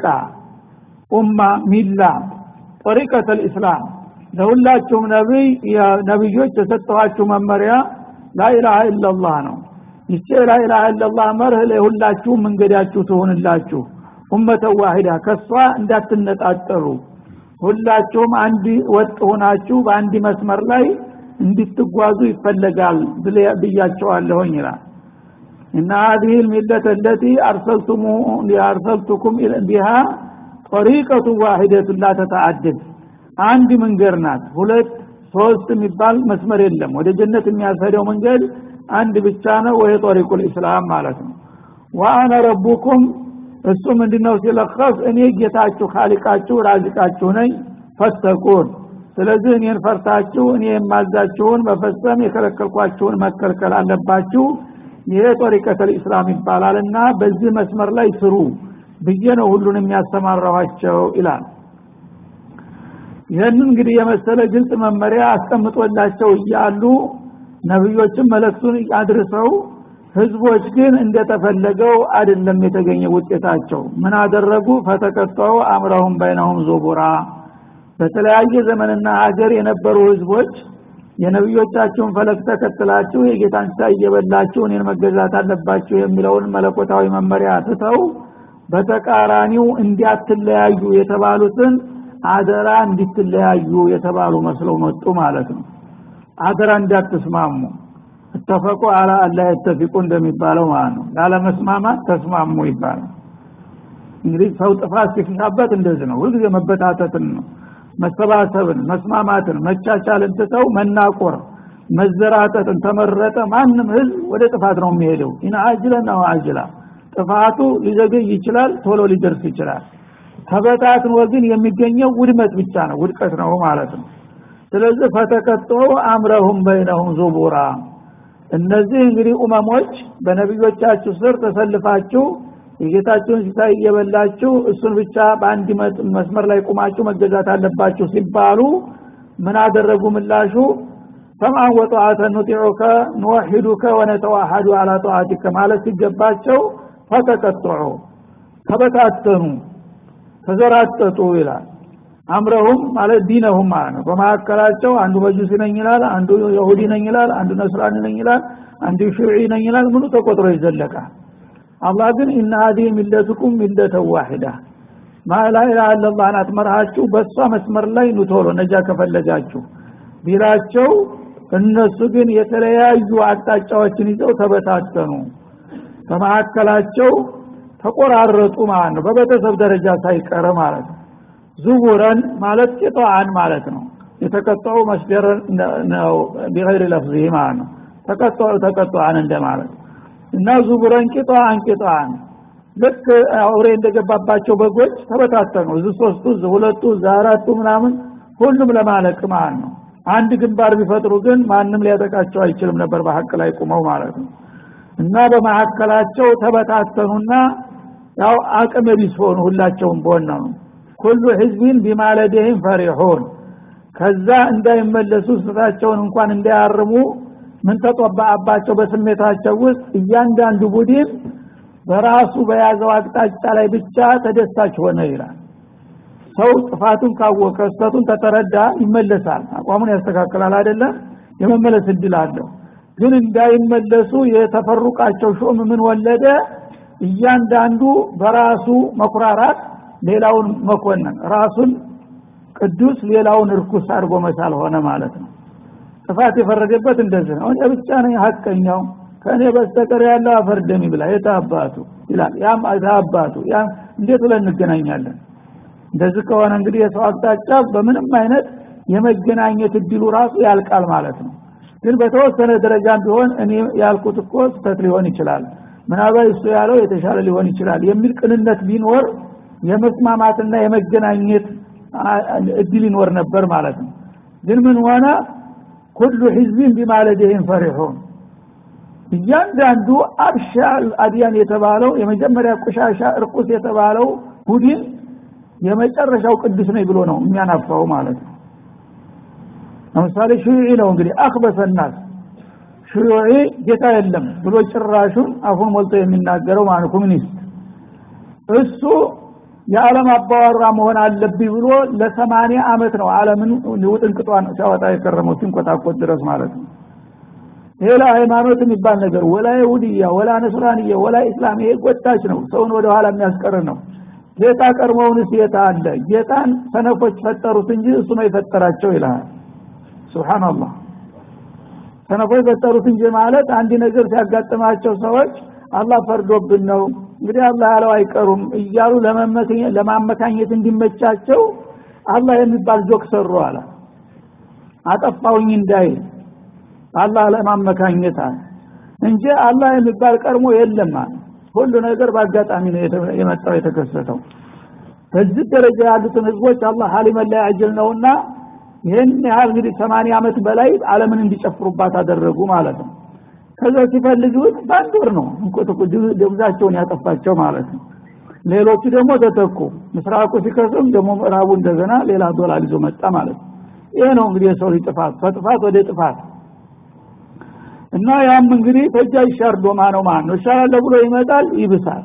ኡማ ሚላ ጠሪቀት ልእስላም ለሁላችሁም ነቢይ ነቢዮች የሰጠኋችሁ መመሪያ ላኢላሃ ኢላላህ ነው ይቼ ላኢላሃ ኢላላህ መርህ ለሁላችሁም መንገዳችሁ ትሆንላችሁ ኡመተ ዋሂዳ ከሷ እንዳትነጣጠሩ ሁላችሁም አንድ ወጥ ሆናችሁ በአንድ መስመር ላይ እንድትጓዙ ይፈለጋል ብያቸዋለሁኝ ይላል እና هذه الملة التي أرسلتم أرسلتكم بها طريقة واحدة لا تتعدد አንድ መንገድ ናት ሁለት ሶስት የሚባል መስመር የለም ወደ ጀነት የሚያስሄደው መንገድ አንድ ብቻ ነው ወይ ጦሪቁል ኢስላም ማለት ነው ወአነ ረቡኩም እሱ ምንድነው ሲለኸስ እኔ ጌታችሁ ካሊቃችሁ ራዚቃችሁ ነኝ ፈተቁን ስለዚህ እኔን ፈርታችሁ እኔ የማዛችሁን መፈጸም የከለከልኳችሁን መከልከል አለባችሁ ይሄ ጦሪቀተል ኢስላም ይባላልና በዚህ መስመር ላይ ስሩ ብዬ ነው ሁሉን የሚያሰማራኋቸው ይላል ይህንን እንግዲህ የመሰለ ግልጽ መመሪያ አስቀምጦላቸው እያሉ ነብዮችም መለክቱን አድርሰው ህዝቦች ግን እንደተፈለገው አይደለም የተገኘ ውጤታቸው ምን አደረጉ ፈተቀጠው አምረሁም በይነሁም ዞቡራ በተለያየ ዘመንና ሀገር የነበሩ ህዝቦች የነብዮቻችሁን ፈለግ ተከትላችሁ የጌታን ስራ እየበላችሁ እኔን መገዛት አለባችሁ የሚለውን መለኮታዊ መመሪያ ትተው በተቃራኒው እንዲያትለያዩ የተባሉትን አደራ እንዲትለያዩ የተባሉ መስለው መጡ ማለት ነው አደራ እንዳትስማሙ እተፈቁ አላ አላ የተፊቁ እንደሚባለው ማለት ነው ላለመስማማት ተስማሙ ይባላል እንግዲህ ሰው ጥፋት ሲፍታበት እንደዚህ ነው ሁልጊዜ መበታተትን ነው መሰባሰብን መስማማትን መቻቻልን ትተው መናቆር መዘራጠጥን ተመረጠ ማንም ህዝብ ወደ ጥፋት ነው የሚሄደው ኢና አጅለ ነው አጅላ ጥፋቱ ሊዘገይ ይችላል ቶሎ ሊደርስ ይችላል ተበታትን ወግን የሚገኘው ውድመት ብቻ ነው ውድቀት ነው ማለት ነው ስለዚህ ፈተቀጦ አምረሁም በይነሁም ዙቡራ እነዚህ እንግዲህ ኡመሞች በነቢዮቻችሁ ስር ተሰልፋችሁ የጌታችሁን ሲሳይ እየበላችሁ እሱን ብቻ በአንድ መስመር ላይ ቁማችሁ መገዛት አለባችሁ ሲባሉ ምን አደረጉ ምላሹ ሰምዐን ወጠዓተ ኑጢዑከ ንወሒዱከ ወነተዋሐዱ አላ ጠዓቲከ ማለት ሲገባቸው ፈተቀጥዑ ተበታተኑ ተዘራጠጡ ይላል አምረሁም ማለት ዲነሁም ማለት ነው በመካከላቸው አንዱ መጁሲ ነኝ ይላል አንዱ የሁዲ ነኝ ይላል አንዱ ነስራኒ ነኝ ይላል አንዱ ሽዒ ነኝ ይላል ምኑ ተቆጥሮ ይዘለቃል አላህ ግን ኢነ ሀዲህ ሚለቱኩም ሚለተ ዋሂዳ ማላኢላሃ ኢለላህ ናት መርሃችሁ በእሷ መስመር ላይ ኑቶሎ ነጃ ከፈለጋችሁ ቢላቸው እነሱ ግን የተለያዩ አቅጣጫዎችን ይዘው ተበታተኑ በመካከላቸው ተቆራረጡ ማለት ነው በቤተሰብ ደረጃ ሳይቀር ማለት ነው ዙቡረን ማለት ቂጣአን ማለት ነው የተቀጠው መስደር ነው ቢገይር ለፍዚ ማለት ነው ተቀጠው ተቀጠዋን እንደማለት እና ዙቡረን ቂጣአን ቂጣአን ልክ አውሬ እንደገባባቸው በጎች ተበታተኑ እዚህ ሶስቱ እዚህ ሁለቱ እዚህ አራቱ ምናምን ሁሉም ለማለቅ ማለት ነው አንድ ግንባር ቢፈጥሩ ግን ማንም ሊያጠቃቸው አይችልም ነበር በሀቅ ላይ ቁመው ማለት ነው እና በመካከላቸው ተበታተኑና ያው አቅም ቢስ ሆኑ ሁላቸውም በሆነ ነው ኩሉ ህዝቢን ቢማለደህም ፈሪሑን ከዛ እንዳይመለሱ ስህተታቸውን እንኳን እንዳያርሙ ምን ተጠባአባቸው በስሜታቸው ውስጥ እያንዳንዱ ቡድን በራሱ በያዘው አቅጣጫ ላይ ብቻ ተደሳች ሆነ ይላል ሰው ጥፋቱን ካወቀ ስህተቱን ተተረዳ ይመለሳል አቋሙን ያስተካክላል አይደለም የመመለስ እድል አለው ግን እንዳይመለሱ የተፈሩቃቸው ሾም ምን ወለደ እያንዳንዱ በራሱ መኩራራት ሌላውን መኮነን ራሱን ቅዱስ ሌላውን እርኩስ አድርጎ መሳል ሆነ ማለት ነው ጥፋት የፈረደበት እንደዚህ ነው እኔ ብቻ ነኝ ሀቀኛው ከእኔ በስተቀር ያለው አፈርደም ይብላ የታባቱ ይላል ያም አባቱ ያም እንዴት ብለን እንገናኛለን እንደዚህ ከሆነ እንግዲህ የሰው አቅጣጫ በምንም አይነት የመገናኘት እድሉ ራሱ ያልቃል ማለት ነው ግን በተወሰነ ደረጃም ቢሆን እኔ ያልኩት እኮ ስተት ሊሆን ይችላል ምናልባት እሱ ያለው የተሻለ ሊሆን ይችላል የሚል ቅንነት ቢኖር የመስማማትና የመገናኘት እድል ይኖር ነበር ማለት ነው ግን ምን ሆነ ኩሉ ህዝቢን ቢማለደህም ፈሪሑን እያንዳንዱ አብሻ አድያን የተባለው የመጀመሪያ ቆሻሻ እርቁስ የተባለው ቡድን የመጨረሻው ቅዱስ ነኝ ብሎ ነው የሚያናፋው ማለት ነው ለምሳሌ ሽዩዒ ነው እንግዲህ አክበሰናስ ሽዩዒ ጌታ የለም ብሎ ጭራሹን አፉን ሞልቶ የሚናገረው ማለት ኮሚኒስት እሱ የዓለም አባወራ መሆን አለብኝ ብሎ ለሰማንያ አመት ነው ዓለምን ውጥንቅጧን ሲያወጣ የከረመው ሲንቆጣቆጥ ድረስ ማለት ነው ሌላ ሃይማኖት የሚባል ነገር ወላ ይሁድያ ወላ ነስራንያ ወላ ኢስላም ይሄ ጎታች ነው ሰውን ወደ ኋላ የሚያስቀር ነው ጌታ ቀድሞውንስ ጌታ አለ ጌታን ሰነፎች ፈጠሩት እንጂ እሱ ነው የፈጠራቸው ይልሃል ሱብሃንአላህ ሰነፎች ፈጠሩት እንጂ ማለት አንድ ነገር ሲያጋጥማቸው ሰዎች አላህ ፈርዶብን ነው እንግዲህ አላህ ያለው አይቀሩም እያሉ ለማመካኘት እንዲመቻቸው አላህ የሚባል ጆክ ሰሩ አለ አጠፋውኝ እንዳይል አላህ ለማመካኘት አለ እንጂ አላህ የሚባል ቀድሞ የለም አለ ሁሉ ነገር በአጋጣሚ ነው የመጣው የተከሰተው በዚህ ደረጃ ያሉትን ህዝቦች አላህ ሀሊመን ላይ አጀል ነውና ይህን ያህል እንግዲህ ሰማንያ ዓመት በላይ አለምን እንዲጨፍሩባት አደረጉ ማለት ነው ከዛ ሲፈልጉት በአንድ ወር ነው ደብዛቸውን ያጠፋቸው ማለት ነው ሌሎቹ ደግሞ ተተኩ ምስራቁ ሲከስም ደግሞ ምዕራቡ እንደገና ሌላ ዶላር ይዞ መጣ ማለት ነው ይሄ ነው እንግዲህ የሰው ልጅ ጥፋት ከጥፋት ወደ ጥፋት እና ያም እንግዲህ ተጃ ይሻር ዶማ ነው ማለት ነው ይሻላል ብሎ ይመጣል ይብሳል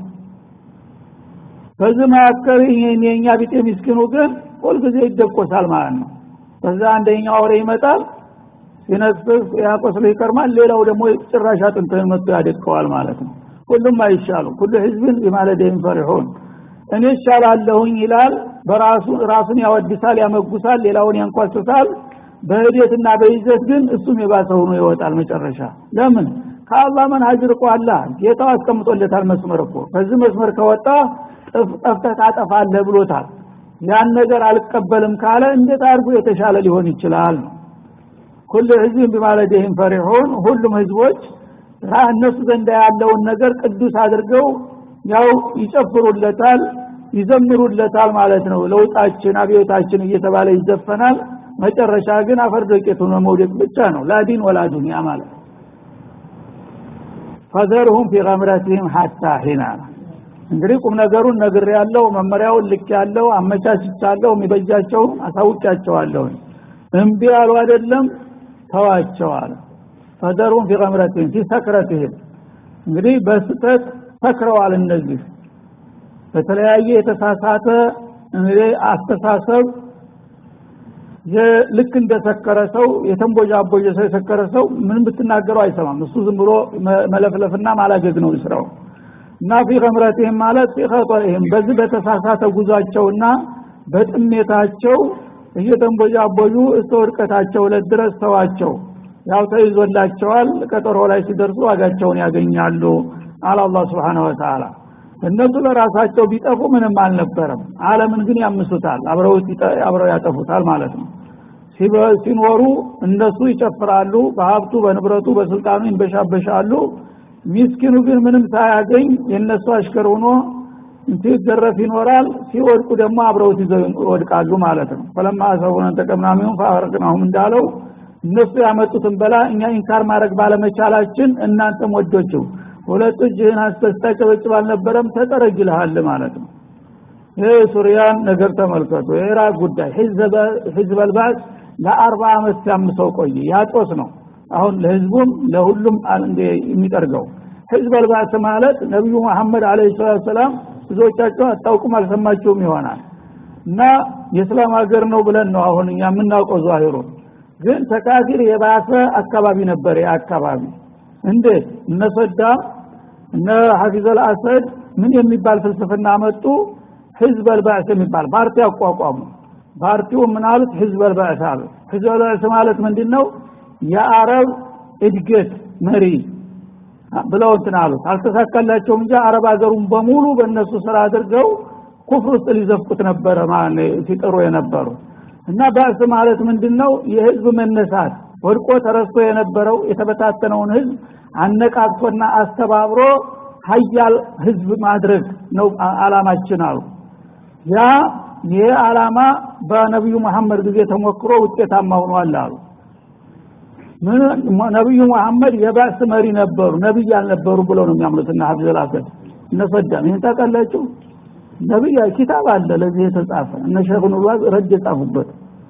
በዚህ መካከል የኛ ቢጤ ምስኪኑ ግን ሁልጊዜ ይደቆሳል ማለት ነው በዛ አንደኛው አውሬ ይመጣል ሲነጥፍ ያቆስሎ ይቀርማል ሌላው ደግሞ ጭራሽ አጥንትህን መጥቶ ያደቀዋል ማለት ነው ሁሉም አይሻሉ ሁሉ ህዝብን ቢማለደህም ፈሪሑን እኔ ይሻላለሁኝ ይላል በራሱ ራሱን ያወድሳል ያመጉሳል ሌላውን ያንኳስሳል በህዴትና በይዘት ግን እሱም የባሰ ሆኖ ይወጣል መጨረሻ ለምን ከአላህ መንሀጅ ርቋላ ጌታው አስቀምጦለታል መስመር እኮ በዚህ መስመር ከወጣ ጠፍተህ ታጠፋለህ ብሎታል ያን ነገር አልቀበልም ካለ እንዴት አድርጎ የተሻለ ሊሆን ይችላል ነው ኩል ህዝብን ቢማለደህም ፈሪሑን ሁሉም ህዝቦች እነሱ ዘንዳ ያለውን ነገር ቅዱስ አድርገው ያው ይጨፍሩለታል ይዘምሩለታል ማለት ነው ለውጣችን አብዮታችን እየተባለ ይዘፈናል መጨረሻ ግን አፈር ዶቄቱን መውደቅ ብቻ ነው ላዲን ወላ ዱንያ ማለት ፈዘርሁም ፊ ገምረቲህም ሐታ ሒና እንግዲህ ቁም ነገሩን ነግር ያለው መመሪያውን ልክ ያለው አመቻችቻለሁ የሚበጃቸውን አሳውቂያቸዋለሁ እምቢ አሉ አይደለም ተዋቸዋል ፈደሩም ፊ ገምረቲህም ፊ ሰክረትህም እንግዲህ በስተት ሰክረዋል እነዚህ በተለያየ የተሳሳተ እንግዲህ አስተሳሰብ ልክ እንደሰከረ ሰው የተንቦጃቦጀ ሰው የሰከረ ሰው ምንም ብትናገረው አይሰማም እሱ ዝም ብሎ መለፍለፍና ማላገግ ነው ስራው እና ፊ ገምረትህም ማለት ፊ ኸጠኢህም በዚህ በተሳሳተ ጉዟቸውና በጥሜታቸው እየተንቦጃቦጁ እስተ ውድቀታቸው ዕለት ድረስ ተዋቸው ያው ተይዞላቸዋል ቀጠሮ ላይ ሲደርሱ ዋጋቸውን ያገኛሉ አለ አላህ Subhanahu Wa Ta'ala እነሱ ለራሳቸው ቢጠፉ ምንም አልነበረም ዓለምን ግን ያምሱታል አብረው አብረው ያጠፉታል ማለት ነው ሲኖሩ እነሱ ይጨፍራሉ በሀብቱ በንብረቱ በስልጣኑ ይንበሻበሻሉ ሚስኪኑ ግን ምንም ሳያገኝ የነሱ አሽከር ሆኖ ሲገረፍ ይኖራል ሲወድቁ ደግሞ አብረውት ይዘው ይወድቃሉ ማለት ነው ፈለማ አሰቡን ተቀምናሚውን ፋወርቅናሁም እንዳለው እነሱ ያመጡትን በላ እኛ ኢንካር ማድረግ ባለመቻላችን እናንተም ወዶችው ሁለት እጅህን አስተስተጨበጭብ አልነበረም ተጠረግልሃል ማለት ነው ይህ ሱሪያን ነገር ተመልከቱ የኢራቅ ጉዳይ ህዝብ አልባስ ለአርባ አመት ሲያምሰው ቆየ ያጦስ ነው አሁን ለህዝቡም ለሁሉም የሚጠርገው ህዝብ አልባስ ማለት ነቢዩ መሐመድ አለ ሰላት ሰላም ብዙዎቻቸው አታውቁም አልሰማችሁም ይሆናል እና የእስላም ሀገር ነው ብለን ነው አሁን እኛ የምናውቀው ዛሂሩ ግን ተካፊር የባሰ አካባቢ ነበር ያ አካባቢ እንዴት እነ ሰዳም እነ ሐፊዘል አሰድ ምን የሚባል ፍልስፍና መጡ ህዝብ አልባዕስ የሚባል ፓርቲ አቋቋሙ ፓርቲው ምን አሉት ህዝብ አልባዕስ አሉ ህዝብ አልባዕስ ማለት ምንድነው የአረብ እድገት መሪ ብለው እንትን አሉት አልተሳካላቸውም እንጂ አረብ ሀገሩን በሙሉ በእነሱ ስራ አድርገው ኩፍር ውስጥ ሊዘፍቁት ነበረ ማለት ሲጥሩ የነበሩ እና ባዕስ ማለት ምንድነው የህዝብ መነሳት ወድቆ ተረስቶ የነበረው የተበታተነውን ህዝብ አነቃቅቶና አስተባብሮ ሀያል ህዝብ ማድረግ ነው አላማችን አሉ ያ ይህ አላማ በነቢዩ መሐመድ ጊዜ ተሞክሮ ውጤታማ ሆኗል አሉ ነቢዩ መሐመድ የባዕስ መሪ ነበሩ ነቢይ አልነበሩ ብለው ነው የሚያምኑት እና ሀብዘል አሰድ እነ ሰዳም ይህን ታውቃላችሁ ነቢይ ኪታብ አለ ለዚህ የተጻፈ እነ ሼክ ኑርዋዝ ረድ የጻፉበት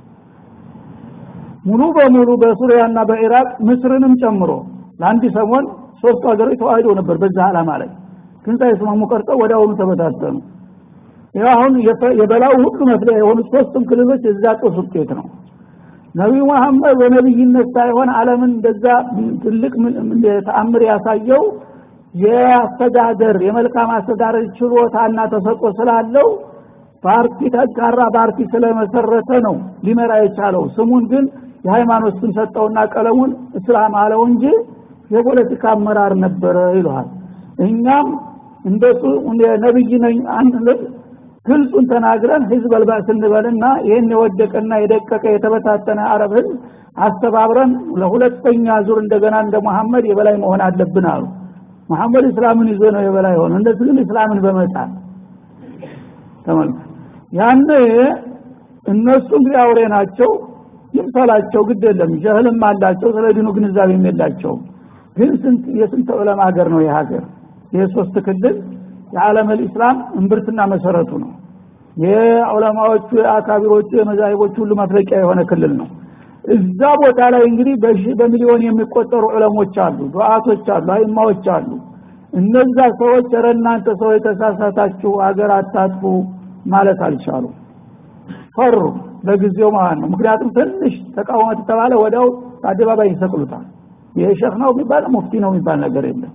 ሙሉ በሙሉ በሱሪያና በኢራቅ ምስርንም ጨምሮ ለአንድ ሰሞን ሶስቱ ሀገሮች ተዋህደው ነበር በዛ አላማ ላይ ግን ሳይስማሙ ቀርጠው ወደ አሁኑ ተበታተኑ ይህ አሁን የበላው ሁሉ መፍለያ የሆኑት ሶስቱም ክልሎች የዛ ጦስ ውጤት ነው ነቢዩ መሐመድ በነቢይነት ሳይሆን አለምን እንደዛ ትልቅ ተአምር ያሳየው የአስተዳደር የመልካም አስተዳደር ችሎታና ተሰጦ ስላለው ፓርቲ ጠንካራ ፓርቲ ስለመሰረተ ነው ሊመራ የቻለው ስሙን ግን የሃይማኖት ስም ሰጠውና ቀለሙን እስላም አለው እንጂ የፖለቲካ አመራር ነበረ ይለዋል እኛም እንደሱ ነብይ ነኝ ግልጹን ተናግረን ህዝብ አልባስ እንበልና ይህን የወደቀና የደቀቀ የተበታተነ አረብ ህዝብ አስተባብረን ለሁለተኛ ዙር እንደገና እንደ መሐመድ የበላይ መሆን አለብን አሉ መሐመድ እስላምን ይዞ ነው የበላይ ሆነ እንደሱ ግን እስላምን በመጣል ተመልከት ያነ እነሱ እንግዲህ አውሬ ናቸው ይምሰላቸው ግድ የለም ጀህልም አላቸው ስለ ዲኑ ግንዛቤም የላቸውም ግን ስንት የስንት ዑለማ ሀገር ነው የሀገር ይህ ሶስት ክልል የዓለም ልእስላም እምብርትና መሰረቱ ነው የዑለማዎቹ የአካቢሮቹ የመዛሂቦቹ ሁሉ መፍለቂያ የሆነ ክልል ነው እዛ ቦታ ላይ እንግዲህ በሚሊዮን የሚቆጠሩ ዑለሞች አሉ ዱዓቶች አሉ አይማዎች አሉ እነዛ ሰዎች ረ እናንተ ሰው የተሳሳታችሁ አገር አታጥፉ ማለት አልቻሉ ፈሩ ለጊዜው ማለት ነው ምክንያቱም ትንሽ ተቃውሞ ተባለ ወዲያው አደባባይ ይሰቅሉታል ይሄ ሸህ ነው የሚባል ሙፍቲ ነው የሚባል ነገር የለም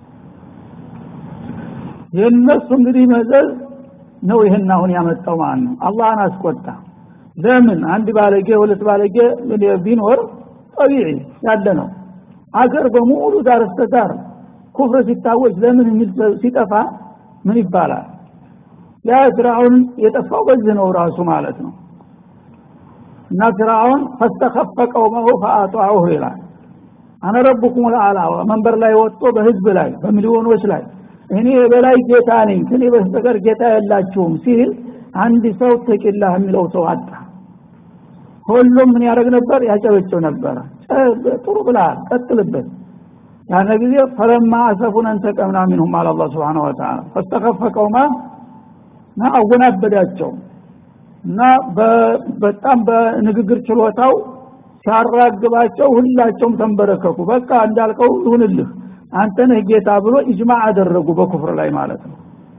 የእነሱ እንግዲህ መዘዝ ነው ይህን አሁን ያመጣው ማለት ነው አላህን አስቆጣ ለምን አንድ ባለጌ ሁለት ባለጌ ቢኖር ጠቢዒ ያለ ነው አገር በሙሉ ዳር እስከ ዳር ኩፍር ሲታወጅ ለምን የሚል ሲጠፋ ምን ይባላል ያ ፍርዓውን የጠፋው በዚህ ነው ራሱ ማለት ነው እና ፍርዓውን ፈስተኸፈ ቀውመሁ ፈአጧዑሁ ይላል አነ ረቡኩም ልአላ መንበር ላይ ወጥቶ በህዝብ ላይ በሚሊዮኖች ላይ እኔ የበላይ ጌታ ነኝ ከኔ በስተቀር ጌታ የላችሁም ሲል አንድ ሰው ተቂላህ የሚለው ሰው አጣ ሁሉም ምን ያደረግ ነበር ያጨበጭብ ነበረ ጥሩ ብለሃል ቀጥልበት ያነ ጊዜ ፈለማ አሰፉን እንተቀምና ሚንሁም አለ አላ ስብን ወተላ ፈስተከፈ ቀውማ እና አወናበዳቸው እና በጣም በንግግር ችሎታው ሲያራግባቸው ሁላቸውም ተንበረከኩ በቃ እንዳልከው ይሁንልህ አንተ ነህ ጌታ ብሎ ኢጅማ አደረጉ በኩፍር ላይ ማለት ነው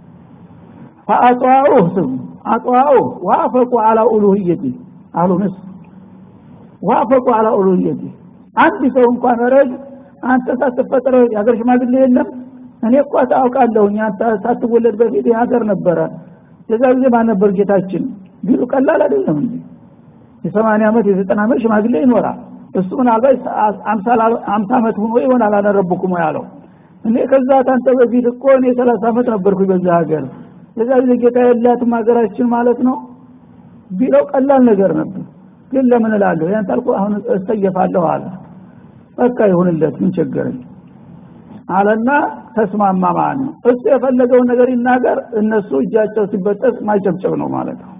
ፈአጧዑህ ስም አጧዑህ ዋፈቁ አላ ኡሉህየቲ አሉ ምስ ዋፈቁ አላ ኡሉህየቲ አንድ ሰው እንኳን ረግ አንተ ሳትፈጠረ የሀገር ሽማግሌ የለም እኔ እኳ ታውቃለሁኝ አንተ ሳትወለድ በፊት የሀገር ነበረ የዛ ጊዜ ማን ነበር ጌታችን ቢሉ ቀላል አይደለም እንጂ የሰማንያ ዓመት የዘጠና ዓመት ሽማግሌ ይኖራል እሱ ምናልባት አምሳ ዓመት ሁኖ ይሆናል አላረብኩም ያለው እኔ ከዛ ታንተ በፊት እኮ እኔ ሰላሳ ዓመት ነበርኩ በዛ ሀገር የዛ ጊዜ ጌታ የላትም ሀገራችን ማለት ነው ቢለው ቀላል ነገር ነበር ግን ለምን እላለሁ ያን ታልኩ አሁን እስተየፋለሁ አለ በቃ ይሁንለት ምን ቸገረኝ አለና ተስማማ ማለት ነው እሱ የፈለገውን ነገር ይናገር እነሱ እጃቸው ሲበጠስ ማጨብጨብ ነው ማለት ነው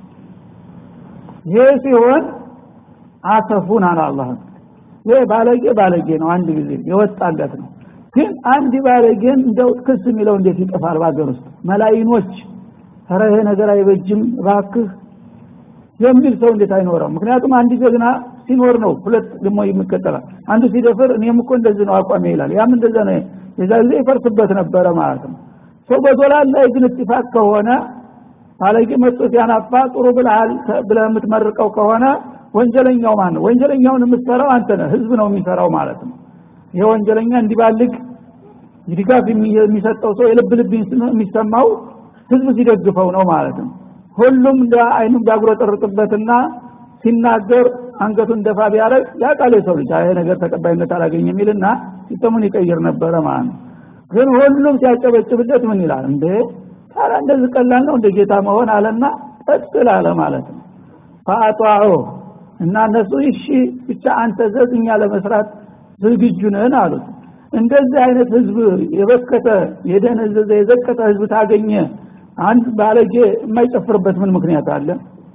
ይህ ሲሆን አሰፉን አለ አላህ ይህ ባለጌ ባለጌ ነው አንድ ጊዜ የወጣለት ነው ግን አንድ ባለጌን እንደው ክስ የሚለው እንዴት ይጠፋል በሀገር ውስጥ መላይኖች ኧረ ይሄ ነገር አይበጅም እባክህ የሚል ሰው እንዴት አይኖረም ምክንያቱም አንድ ጀግና ሲኖር ነው ሁለት ደግሞ ይመከተላል አንዱ ሲደፍር እኔም እኮ እንደዚህ ነው አቋሜ ይላል ያም እንደዛ ነው የዛ ጊዜ ይፈርስበት ነበረ ማለት ነው ሰው በዶላር ላይ ግን እጥፋት ከሆነ ባለጌ መጥቶ ሲያናፋ ጥሩ ብለሃል ብለህ የምትመርቀው ከሆነ ወንጀለኛው ማን ነው ወንጀለኛውን የምትሰራው አንተ ነህ ህዝብ ነው የሚሰራው ማለት ነው ይሄ ወንጀለኛ እንዲባልግ ድጋፍ የሚሰጠው ሰው የልብ ልብ የሚሰማው ህዝብ ሲደግፈው ነው ማለት ነው ሁሉም እንደ አይኑ ቢያጉረጠርጥበትና ሲናገር አንገቱን ደፋ ቢያደርግ ያቃል የሰው ልጅ ይሄ ነገር ተቀባይነት አላገኝ የሚልና ሲስተሙን ይቀይር ነበረ ማለት ነው ግን ሁሉም ሲያጨበጭብለት ምን ይላል እንዴ ታዲያ እንደዚህ ቀላል ነው እንደ ጌታ መሆን አለና ቀጥል አለ ማለት ነው ፈአጧዑ እና እነሱ እሺ ብቻ አንተ ዘዝኛ ለመስራት ዝግጁ ነን አሉት እንደዚህ አይነት ህዝብ የበከተ የደነዘዘ የዘቀጠ ህዝብ ታገኘ አንድ ባለጌ የማይጨፍርበት ምን ምክንያት አለ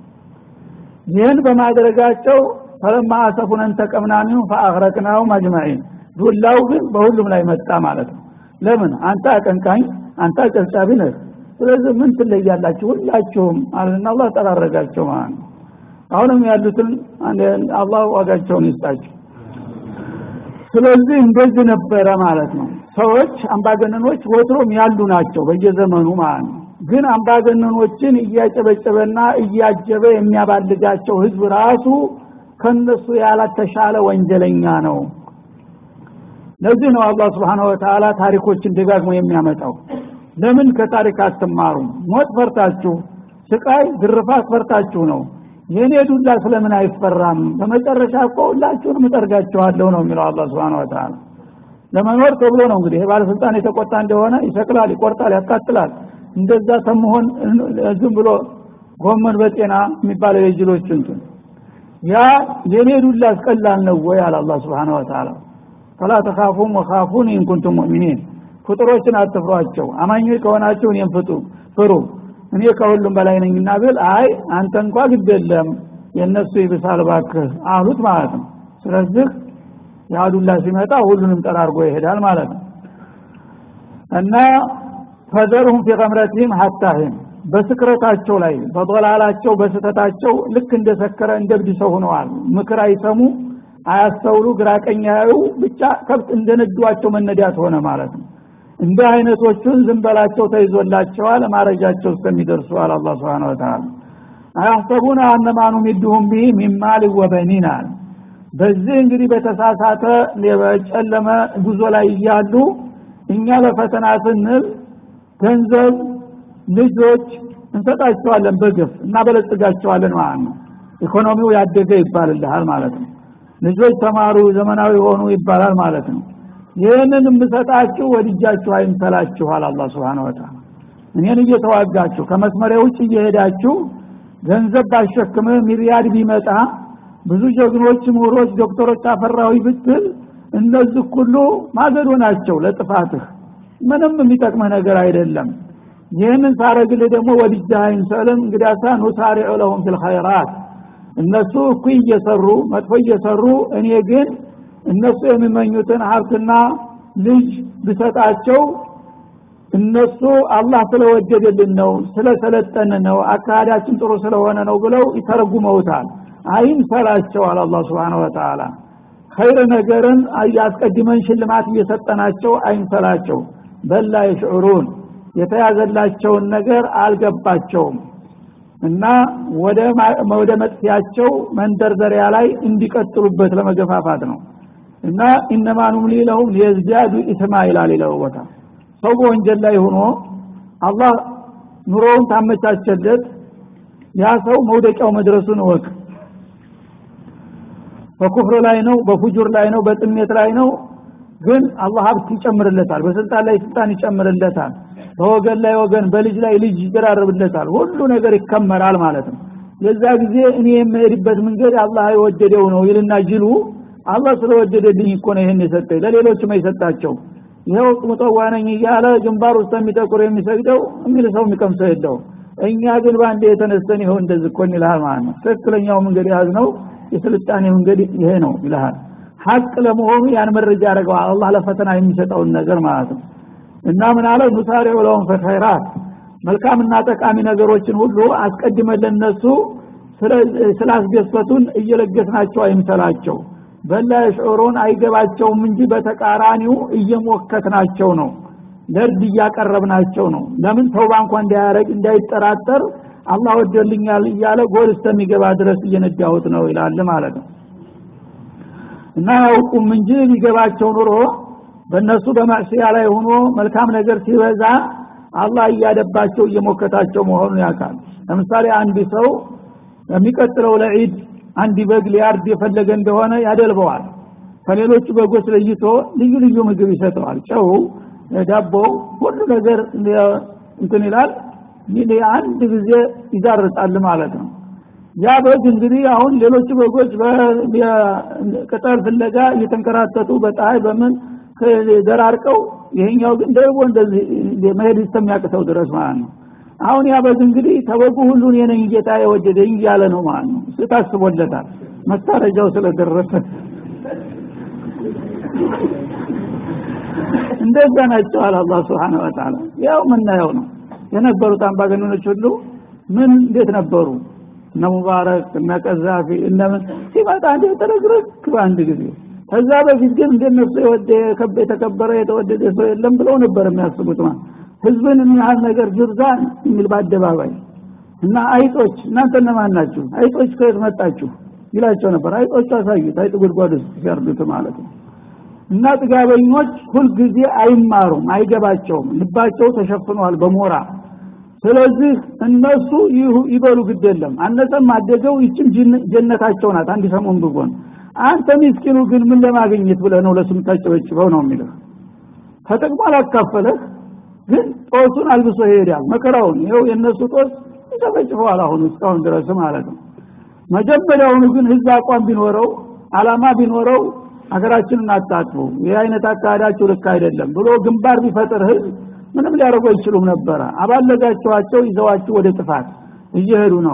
ይህን በማድረጋቸው ፈለማ አሰፉን እንተቀምና ሚሁ ፈአግረቅናው አጅማዒን ዱላው ግን በሁሉም ላይ መጣ ማለት ነው ለምን አንተ አቀንቃኝ አንተ አጨብጫቢ ነህ ስለዚህ ምን ትለያላችሁ ሁላችሁም አለና አላህ ጠራረጋቸው ማለት ነው አሁንም ያሉትን አላህ ዋጋቸውን ይስጣቸው ስለዚህ እንደዚህ ነበረ ማለት ነው ሰዎች አምባገነኖች ወትሮም ያሉ ናቸው በየዘመኑ ማለት ነው ግን አምባገነኖችን እያጨበጨበና እያጀበ የሚያባልጋቸው ህዝብ ራሱ ከነሱ ያላተሻለ ወንጀለኛ ነው ለዚህ ነው አላህ ስብሓን ወተላ ታሪኮችን ደጋግሞ የሚያመጣው ለምን ከታሪክ አትማሩም ሞት ፈርታችሁ ስቃይ ግርፋት ፈርታችሁ ነው የእኔ ዱላ ስለምን አይፈራም በመጨረሻ እኮ ሁላችሁንም እጠርጋችኋለሁ ነው የሚለው አላ ስብን ወተላ ለመኖር ተብሎ ነው እንግዲህ ባለስልጣን የተቆጣ እንደሆነ ይሰቅላል ይቆርጣል ያቃጥላል እንደዛ ተመሆን ዝም ብሎ ጎመን በጤና የሚባለው የጅሎች እንትን ያ የኔ ዱላ አስቀላል ነው ወይ አለ አላ ስብን ወተላ ፈላ ተካፉም ወካፉን ኢንኩንቱም ሙእሚኒን ፍጡሮችን አትፍሯቸው አማኞች ከሆናችሁ እኔም ፍጡ ፍሩ እኔ ከሁሉም በላይ ነኝና ብል አይ አንተ እንኳ ግድ የለም የእነሱ ይብሳል ባክህ አሉት ማለት ነው ስለዚህ የአዱላ ሲመጣ ሁሉንም ጠራርጎ ይሄዳል ማለት ነው እና ፈዘርሁም ፊ ገምረቲህም ሀታህም በስክረታቸው ላይ በበላላቸው በስተታቸው ልክ እንደሰከረ እንደብድ ሰው ሆነዋል ምክር አይሰሙ አያስተውሉ ግራቀኝ ያዩ ብቻ ከብት እንደነዷቸው መነዳት ሆነ ማለት ነው እንዲህ አይነቶቹን ዝም በላቸው ተይዞላቸዋል ማረጃቸው እስከሚደርሱ አለ አላ ስብን ወተላ አያሰቡን አነማኑ ሚድሁም ቢህ ሚማል ወበኒን አለ በዚህ እንግዲህ በተሳሳተ በጨለመ ጉዞ ላይ እያሉ እኛ ለፈተና ስንል ገንዘብ ልጆች እንሰጣቸዋለን በግፍ እናበለጽጋቸዋለን ማለት ነው ኢኮኖሚው ያደገ ይባልልሃል ማለት ነው ልጆች ተማሩ ዘመናዊ ሆኑ ይባላል ማለት ነው ይህንን የምሰጣችሁ ወድጃችሁ አይምሰላችኋል አላ ስብን ወተላ እኔን እየተዋጋችሁ ከመስመሪያ ውጭ እየሄዳችሁ ገንዘብ ባሸክምህ ሚሪያድ ቢመጣ ብዙ ጀግኖች ምሁሮች ዶክተሮች አፈራዊ ብትል እነዚህ ሁሉ ማገዶ ናቸው ለጥፋትህ ምንም የሚጠቅምህ ነገር አይደለም ይህንን ሳረግልህ ደግሞ ወድጃ አይምሰልም እንግዲያሳ ኑሳሪዑ ለሁም ፊልኸይራት እነሱ እኩይ እየሰሩ መጥፎ እየሰሩ እኔ ግን እነሱ የሚመኙትን ሀብትና ልጅ ብሰጣቸው እነሱ አላህ ስለወደደልን ነው ስለሰለጠን ነው አካሄዳችን ጥሩ ስለሆነ ነው ብለው ይተረጉመውታል አይምሰላቸዋል አላ ስብን ወተላ ኸይር ነገርን አስቀድመን ሽልማት እየሰጠናቸው አይምሰላቸው በላ የሽዑሩን የተያዘላቸውን ነገር አልገባቸውም እና ወደ መጥፊያቸው መንደርደሪያ ላይ እንዲቀጥሉበት ለመገፋፋት ነው እና ኢነማ ኑምሊ ለሁም ሊየዝዳዱ ኢትማ ይላል ሌላው ቦታ ሰው በወንጀል ላይ ሆኖ አላህ ኑሮውን ታመቻቸለት ያ ሰው መውደቂያው መድረሱን እወቅ በኩፍር ላይ ነው በፉጁር ላይ ነው በጥሜት ላይ ነው ግን አላህ ሀብት ይጨምርለታል በስልጣን ላይ ስልጣን ይጨምርለታል በወገን ላይ ወገን በልጅ ላይ ልጅ ይደራርብለታል ሁሉ ነገር ይከመራል ማለት ነው የዛ ጊዜ እኔ የምሄድበት መንገድ አላህ የወደደው ነው ይልና ጅሉ አላህ ስለወደደልኝ እኮ ነው ይህን የሰጠኝ ለሌሎችም አይሰጣቸው ይኸው ሙጠዋነኝ እያለ ግንባር ውስጥ የሚጠቁር የሚሰግደው የሚል ሰው የሚቀምሰው የለው እኛ ግን በአንድ የተነስተን ይኸው እንደዚህ እኮ ይልሃል ማለት ነው ትክክለኛው መንገድ የያዝ ነው የስልጣኔ መንገድ ይሄ ነው ይልሃል ሀቅ ለመሆኑ ያን መረጃ ያደርገዋል አላህ ለፈተና የሚሰጠውን ነገር ማለት ነው እና ምን አለ ኑሳሪዑ ለሁም ፊልኸይራት መልካምና ጠቃሚ ነገሮችን ሁሉ አስቀድመን ለነሱ ስላስደሰቱን እየለገስናቸው አይምሰላቸው በላ የሽዑሩን አይገባቸውም እንጂ በተቃራኒው እየሞከትናቸው ነው ለእርድ እያቀረብናቸው ነው ለምን ተውባ እንኳ እንዳያረግ እንዳይጠራጠር አላህ ወደልኛል እያለ ጎል እስከሚገባ ድረስ እየነዳሁት ነው ይላል ማለት ነው እና ያውቁም እንጂ ሊገባቸው ኑሮ በእነሱ በማዕስያ ላይ ሆኖ መልካም ነገር ሲበዛ አላህ እያደባቸው እየሞከታቸው መሆኑን ያውቃል ለምሳሌ አንድ ሰው የሚቀጥለው ለዒድ አንድ በግ ሊያርድ የፈለገ እንደሆነ ያደልበዋል ከሌሎቹ በጎች ለይቶ ልዩ ልዩ ምግብ ይሰጠዋል ጨው ዳቦ ሁሉ ነገር እንትን ይላል አንድ ጊዜ ይዛርጣል ማለት ነው ያ በግ እንግዲህ አሁን ሌሎቹ በጎች ቅጠል ፍለጋ እየተንከራተቱ በፀሐይ በምን ደራርቀው ይሄኛው ግን ደግሞ እንደዚህ መሄድ እስከሚያቅተው ድረስ ማለት ነው አሁን ያ በግ እንግዲህ ተበጉ ሁሉን የነኝ ጌታ የወደደኝ እያለ ነው ማለት ነው እሱ ታስቦለታል መታረጃው ስለደረሰ እንደዛ ናቸው አለ አላህ ስብሓን ወተላ ያው ምናየው ነው የነበሩት አምባገነኖች ሁሉ ምን እንዴት ነበሩ እነ ሙባረክ እነ ቀዛፊ እነምን ሲመጣ እንደ ተረግረክ በአንድ ጊዜ ከዛ በፊት ግን እንደነሱ የወደ የተከበረ የተወደደ ሰው የለም ብለው ነበር የሚያስቡት ማለት ህዝብን የሚያህል ነገር ጅርዛን የሚል በአደባባይ እና አይጦች እናንተ እነማን ናችሁ አይጦች ከየት መጣችሁ ይላቸው ነበር አይጦቹ አሳዩት አይጥ ጉድጓድ ውስጥ ሲያርዱት ማለት ነው እና ጥጋበኞች ሁልጊዜ አይማሩም አይገባቸውም ልባቸው ተሸፍኗል በሞራ ስለዚህ እነሱ ይበሉ ግድ የለም አነሰም አደገው ይችም ጀነታቸው ናት አንድ ሰሞን ብጎን አንተ ሚስኪኑ ግን ምን ለማግኘት ብለህ ነው ለስም ታጨበጭበው ነው የሚልህ ተጠቅሞ አላካፈለህ ግን ጦሱን አልብሶ ይሄዳል መከራውን ይኸው የእነሱ ጦስ ይጨበጭበዋል አሁን እስካሁን ድረስ ማለት ነው መጀመሪያውኑ ግን ህዝብ አቋም ቢኖረው አላማ ቢኖረው ሀገራችንን አታጥፉ ይህ አይነት አካሄዳችሁ ልክ አይደለም ብሎ ግንባር ቢፈጥር ህዝብ ምንም ሊያደርጉ አይችሉም ነበረ አባለጋቸዋቸው ይዘዋችሁ ወደ ጥፋት እየሄዱ ነው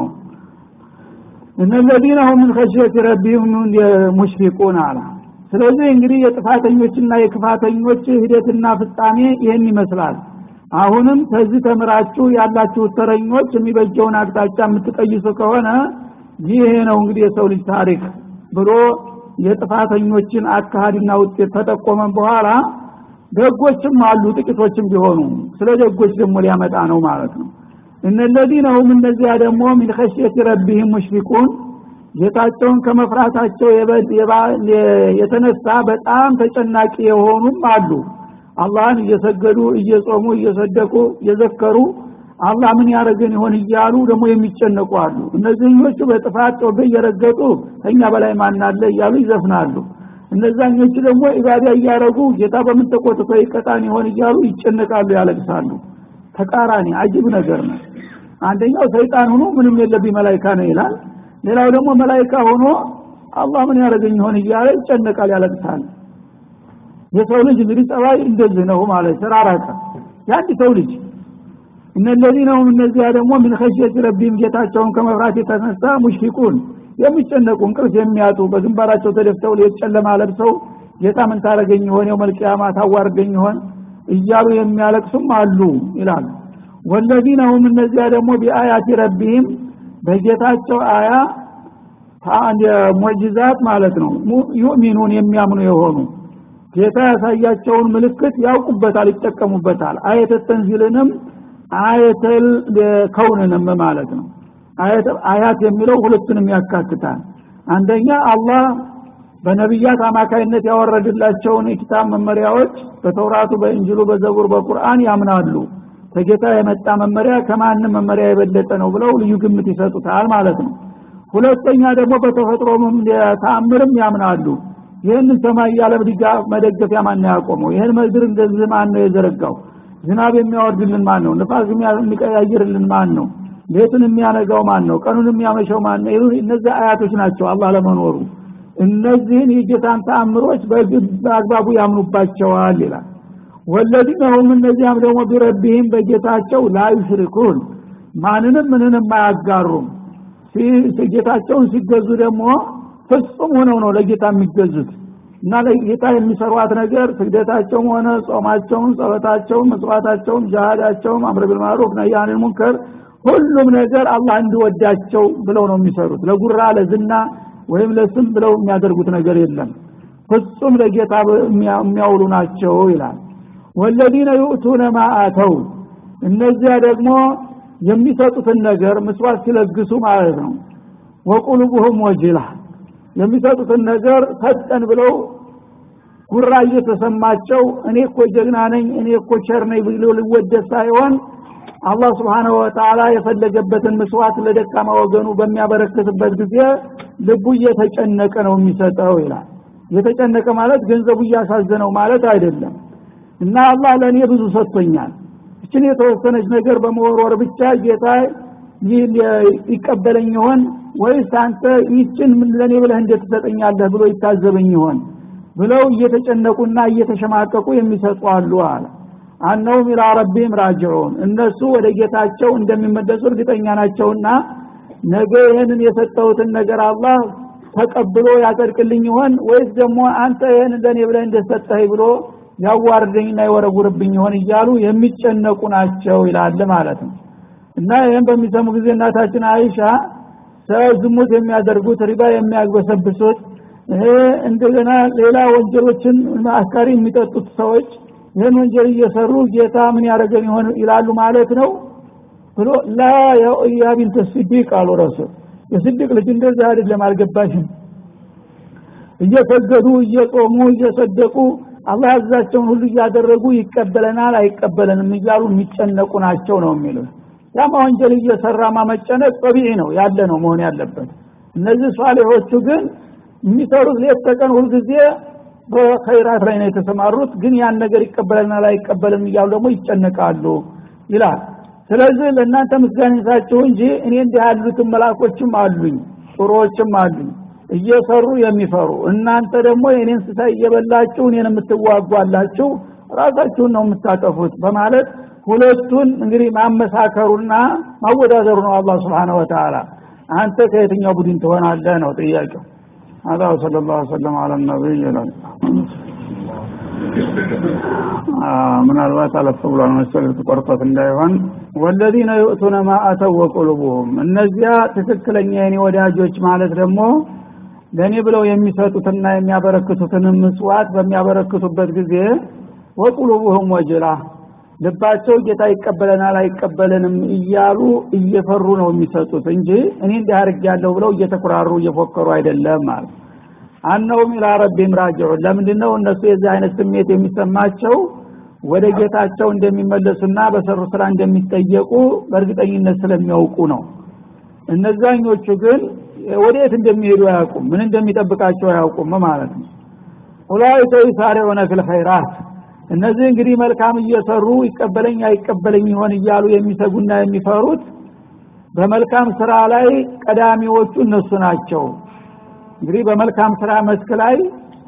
እነለዚነ ሁም ምን ከሽየት ረቢሁም ሙሽፊቁን አላ ስለዚህ እንግዲህ የጥፋተኞችና የክፋተኞች ሂደትና ፍጻሜ ይህን ይመስላል አሁንም ከዚህ ተምራችሁ ያላችሁ ተረኞች የሚበጀውን አቅጣጫ የምትቀይሱ ከሆነ ይሄ ነው እንግዲህ የሰው ልጅ ታሪክ ብሎ የጥፋተኞችን አካሃድና ውጤት ተጠቆመን በኋላ ደጎችም አሉ ጥቂቶችም ቢሆኑ ስለ ደጎች ደግሞ ሊያመጣ ነው ማለት ነው እነለዚነ ሁም እነዚያ ደግሞ ሚን ኸሽየት ረቢህም ሙሽፊቁን ጌታቸውን ከመፍራታቸው የተነሳ በጣም ተጨናቂ የሆኑም አሉ አላህን እየሰገዱ እየጾሙ እየሰደቁ እየዘከሩ አላህ ምን ያደረገን ይሆን እያሉ ደግሞ የሚጨነቁ አሉ እነዚህኞቹ በጥፋት ጮቤ እየረገጡ ከኛ በላይ ማናለ እያሉ ይዘፍናሉ እነዛኞቹ ደግሞ ኢባዳ እያደረጉ ጌታ በምን ተቆጥቶ ይቀጣን ይሆን እያሉ ይጨነቃሉ ያለቅሳሉ ተቃራኒ አጅብ ነገር ነው አንደኛው ሰይጣን ሆኖ ምንም የለብኝ መላይካ ነው ይላል ሌላው ደግሞ መላይካ ሆኖ አላህ ምን ያደረገኝ ይሆን እያለ ይጨነቃል ያለቅሳል የሰው ልጅ እንግዲህ ጸባይ እንደዚህ ነው ማለት ተራራቀ የአንድ ሰው ልጅ እነለዚነ ሁም እነዚያ ደግሞ ምን ኸሽየት ረቢም ጌታቸውን ከመፍራት የተነሳ ሙሽፊቁን የሚጨነቁ እንቅልፍ የሚያጡ በግንባራቸው ተደፍተው ሌት ጨለማ ለብሰው ጌታ ምን ታረገኝ ይሆን የው መልቅያማ ታዋርገኝ ይሆን እያሉ የሚያለቅሱም አሉ ይላሉ ወለዚነ ሁም እነዚያ ደግሞ ቢአያቲ ረቢህም በጌታቸው አያ ሙዕጅዛት ማለት ነው ዩእሚኑን የሚያምኑ የሆኑ ጌታ ያሳያቸውን ምልክት ያውቁበታል ይጠቀሙበታል አየተ ተንዚልንም አየተል ከውንንም ማለት ነው አያት የሚለው ሁለቱንም ያካትታል አንደኛ አላህ በነቢያት አማካይነት ያወረድላቸውን የኪታብ መመሪያዎች በተውራቱ በእንጅሉ በዘቡር በቁርአን ያምናሉ ከጌታ የመጣ መመሪያ ከማንም መመሪያ የበለጠ ነው ብለው ልዩ ግምት ይሰጡታል ማለት ነው ሁለተኛ ደግሞ በተፈጥሮ ተአምርም ያምናሉ ይህን ሰማይ ያለ ድጋፍ መደገፊያ ማን ያቆመው ይህን ምድር እንደዚህ ማን ነው የዘረጋው ዝናብ የሚያወርድልን ማን ነው ንፋስ የሚቀያይርልን ማን ነው ሌቱን የሚያነጋው ማን ነው ቀኑን የሚያመሸው ማን ነው እነዚህ አያቶች ናቸው አላህ ለመኖሩ እነዚህን የጌታን ተአምሮች በአግባቡ ያምኑባቸዋል ይላል ወለዚነ ሁም እነዚያም ደግሞ ቢረቢህም በጌታቸው ላዩሽሪኩን ማንንም ምንንም አያጋሩም ጌታቸውን ሲገዙ ደግሞ ፍጹም ሆነው ነው ለጌታ የሚገዙት እና ለጌታ የሚሰሯት ነገር ስግደታቸውም ሆነ ጾማቸውም ጸሎታቸውም መስዋዕታቸውም ጃሃዳቸውም አምር ቢልማሩፍ ነያንን ሙንከር ሁሉም ነገር አላህ እንዲወዳቸው ብለው ነው የሚሰሩት ለጉራ ለዝና ወይም ለስም ብለው የሚያደርጉት ነገር የለም ፍጹም ለጌታ የሚያውሉ ናቸው ይላል ወለዚነ ዩእቱነ ማ አተው እነዚያ ደግሞ የሚሰጡትን ነገር ምስዋት ሲለግሱ ማለት ነው ወቁሉቡሁም ወጅላ የሚሰጡትን ነገር ሰጠን ብለው ጉራ እየተሰማቸው እኔ እኮ ጀግና ነኝ እኔ እኮ ቸር ነኝ ብሎ ሊወደስ ሳይሆን አላህ ስብሓንሁ ወተዓላ የፈለገበትን ምስዋት ለደካማ ወገኑ በሚያበረክትበት ጊዜ ልቡ እየተጨነቀ ነው የሚሰጠው ይላል የተጨነቀ ማለት ገንዘቡ እያሳዘነው ማለት አይደለም እና አላህ ለእኔ ብዙ ሰጥቶኛል እችን የተወሰነች ነገር በመወርወር ብቻ ጌታ ይቀበለኝ ይሆን ወይስ አንተ ይችን ለእኔ ብለህ እንዴት ትሰጠኛለህ ብሎ ይታዘበኝ ይሆን ብለው እየተጨነቁና እየተሸማቀቁ የሚሰጡ አሉ አለ አነውም ኢላ ረቢህም ራጅዑን እነሱ ወደ ጌታቸው እንደሚመለሱ እርግጠኛ ናቸውና ነገ ይህንን የሰጠሁትን ነገር አላህ ተቀብሎ ያጸድቅልኝ ይሆን ወይስ ደግሞ አንተ ይህን ለእኔ ብለህ እንደሰጠህ ብሎ ያዋርደኝና ይወረውርብኝ ይሆን እያሉ የሚጨነቁ ናቸው ይላል ማለት ነው እና ይህን በሚሰሙ ጊዜ እናታችን አይሻ ዝሙት የሚያደርጉት ሪባ የሚያግበሰብሱት እንደገና ሌላ ወንጀሎችን አስካሪ የሚጠጡት ሰዎች ይህን ወንጀል እየሰሩ ጌታ ምን ያደረገን ይሆን ይላሉ ማለት ነው ብሎ ላ ያ ቢንተ ስዲቅ አሉ ረሱል የስዲቅ ልጅ እንደዚህ አይደለም አልገባሽም እየሰገዱ እየጾሙ እየሰደቁ አላህ ያዛቸውን ሁሉ እያደረጉ ይቀበለናል አይቀበለንም እያሉ የሚጨነቁ ናቸው ነው የሚሉት ያማ ወንጀል እየሰራ ማመጨነቅ ጠቢዒ ነው ያለ ነው መሆን ያለበት እነዚህ ሷሌሆቹ ግን የሚሰሩት ሌት ተቀን ሁልጊዜ በኸይራት ላይ ነው የተሰማሩት ግን ያን ነገር ይቀበለናል አይቀበልም እያሉ ደግሞ ይጨነቃሉ ይላል ስለዚህ ለእናንተ ምስጋና ይሳችሁ እንጂ እኔ እንዲህ ያሉትን መላኮችም አሉኝ ጥሩዎችም አሉኝ እየሰሩ የሚፈሩ እናንተ ደግሞ የኔን ስሳ እየበላችሁ እኔን የምትዋጓላችሁ ራሳችሁን ነው የምታጠፉት በማለት ሁለቱን እንግዲህ ማመሳከሩና ማወዳደሩ ነው አላህ Subhanahu Wa Ta'ala አንተ ከየትኛው ቡድን ትሆናለህ ነው ጥያቄው هذا وصلى الله وسلم على النبي ምናልባት አለፍ ብሏል መሰል ተቆርጦት እንዳይሆን ወለዚነ ዩእቱነ ማ አተው ወቁሉቡሁም እነዚያ ትክክለኛ የኔ ወዳጆች ማለት ደግሞ ለእኔ ብለው የሚሰጡትና የሚያበረክቱትን ምጽዋት በሚያበረክቱበት ጊዜ ወቁሉቡሁም ወጅላ ልባቸው ጌታ ይቀበለናል አይቀበለንም እያሉ እየፈሩ ነው የሚሰጡት እንጂ እኔ እንዲህ አድርጌያለሁ ብለው እየተኩራሩ እየፎከሩ አይደለም ማለት አነውም ኢላ ረቢም ራጅዑን ለምንድን ነው እነሱ የዚህ አይነት ስሜት የሚሰማቸው ወደ ጌታቸው እንደሚመለሱና በሰሩ ስራ እንደሚጠየቁ በእርግጠኝነት ስለሚያውቁ ነው እነዛኞቹ ግን ወዴት እንደሚሄዱ አያውቁም ምን እንደሚጠብቃቸው አያውቁም ማለት ነው ኡላይከ ዩሳሪዑነ ፊል ኸይራት እነዚህ እንግዲህ መልካም እየሰሩ ይቀበለኝ አይቀበለኝ ይሆን እያሉ የሚሰጉና የሚፈሩት በመልካም ስራ ላይ ቀዳሚዎቹ እነሱ ናቸው እንግዲህ በመልካም ስራ መስክ ላይ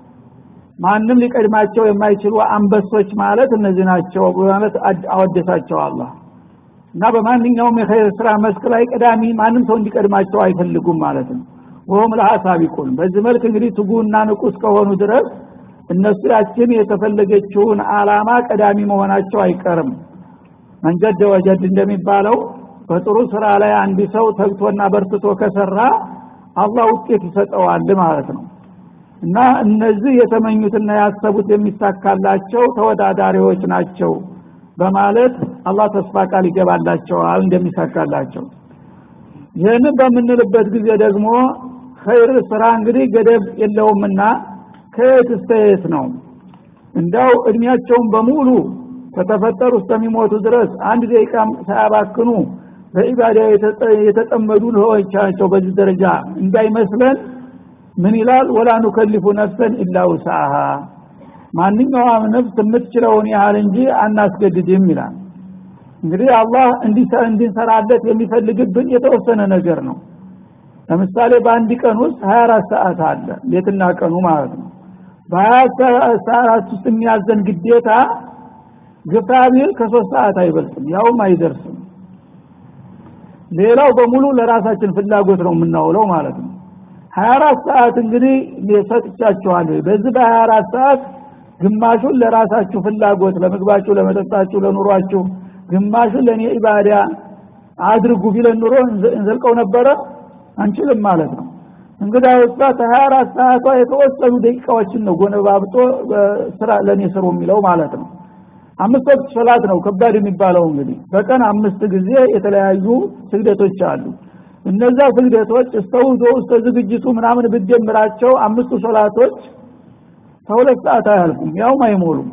ማንም ሊቀድማቸው የማይችሉ አንበሶች ማለት እነዚህ ናቸው በማለት አወደሳቸው አላህ እና በማንኛውም የኸይር ስራ መስክ ላይ ቀዳሚ ማንም ሰው እንዲቀድማቸው አይፈልጉም ማለት ነው ወሁም ለሃ ሳቢቁን በዚህ መልክ እንግዲህ ትጉና ንቁ እስከሆኑ ድረስ እነሱ ያችን የተፈለገችውን አላማ ቀዳሚ መሆናቸው አይቀርም መንጀድ ወጀድ እንደሚባለው በጥሩ ስራ ላይ አንድ ሰው ተግቶና በርትቶ ከሰራ አላህ ውጤት ይሰጠዋል ማለት ነው እና እነዚህ የተመኙትና ያሰቡት የሚሳካላቸው ተወዳዳሪዎች ናቸው በማለት አላህ ተስፋ ቃል ይገባላቸዋል እንደሚሳካላቸው ይህንን በምንልበት ጊዜ ደግሞ ኸይር ስራ እንግዲህ ገደብ የለውምና ከየት እስከ የት ነው እንዳው እድሜያቸውን በሙሉ ከተፈጠሩ እስከሚሞቱ ድረስ አንድ ደቂቃም ሳያባክኑ በኢባዳ የተጠመዱ ሰዎች ናቸው በዚህ ደረጃ እንዳይመስለን ምን ይላል ወላ ኑከሊፉ ነፍሰን ኢላ ውስአሃ ማንኛውም ነፍስ የምትችለውን ያህል እንጂ አናስገድድም ይላል እንግዲህ አላህ እንዲንሰራለት የሚፈልግብን የተወሰነ ነገር ነው ለምሳሌ በአንድ ቀን ውስጥ 24 ሰዓት አለ ሌትና ቀኑ ማለት ነው በ24 ሰዓት ውስጥ የሚያዘን ግዴታ ግፋ ቢል ከሶስት ሰዓት አይበልጥም ያውም አይደርስም ሌላው በሙሉ ለራሳችን ፍላጎት ነው የምናውለው ማለት ነው 24 ሰዓት እንግዲህ ሰጥቻችኋለሁ በዚህ በ24 ሰዓት ግማሹን ለራሳችሁ ፍላጎት ለምግባችሁ ለመጠጣችሁ ለኑሯችሁ ግማሹን ለእኔ ኢባዳ አድርጉ ቢለን ኑሮ እንዘልቀው ነበረ አንችልም ማለት ነው እንግዲህ ውስጣ ከ24 ሰዓቷ የተወሰኑ ደቂቃዎችን ነው ጎነባብጦ ስራ ለእኔ ስሩ የሚለው ማለት ነው አምስት ወቅት ሶላት ነው ከባድ የሚባለው እንግዲህ በቀን አምስት ጊዜ የተለያዩ ስግደቶች አሉ እነዛ ስግደቶች እስተ ውዶ እስተ ዝግጅቱ ምናምን ብደምራቸው አምስቱ ሶላቶች ከሁለት ሰዓት አያልፉም ያውም አይሞሉም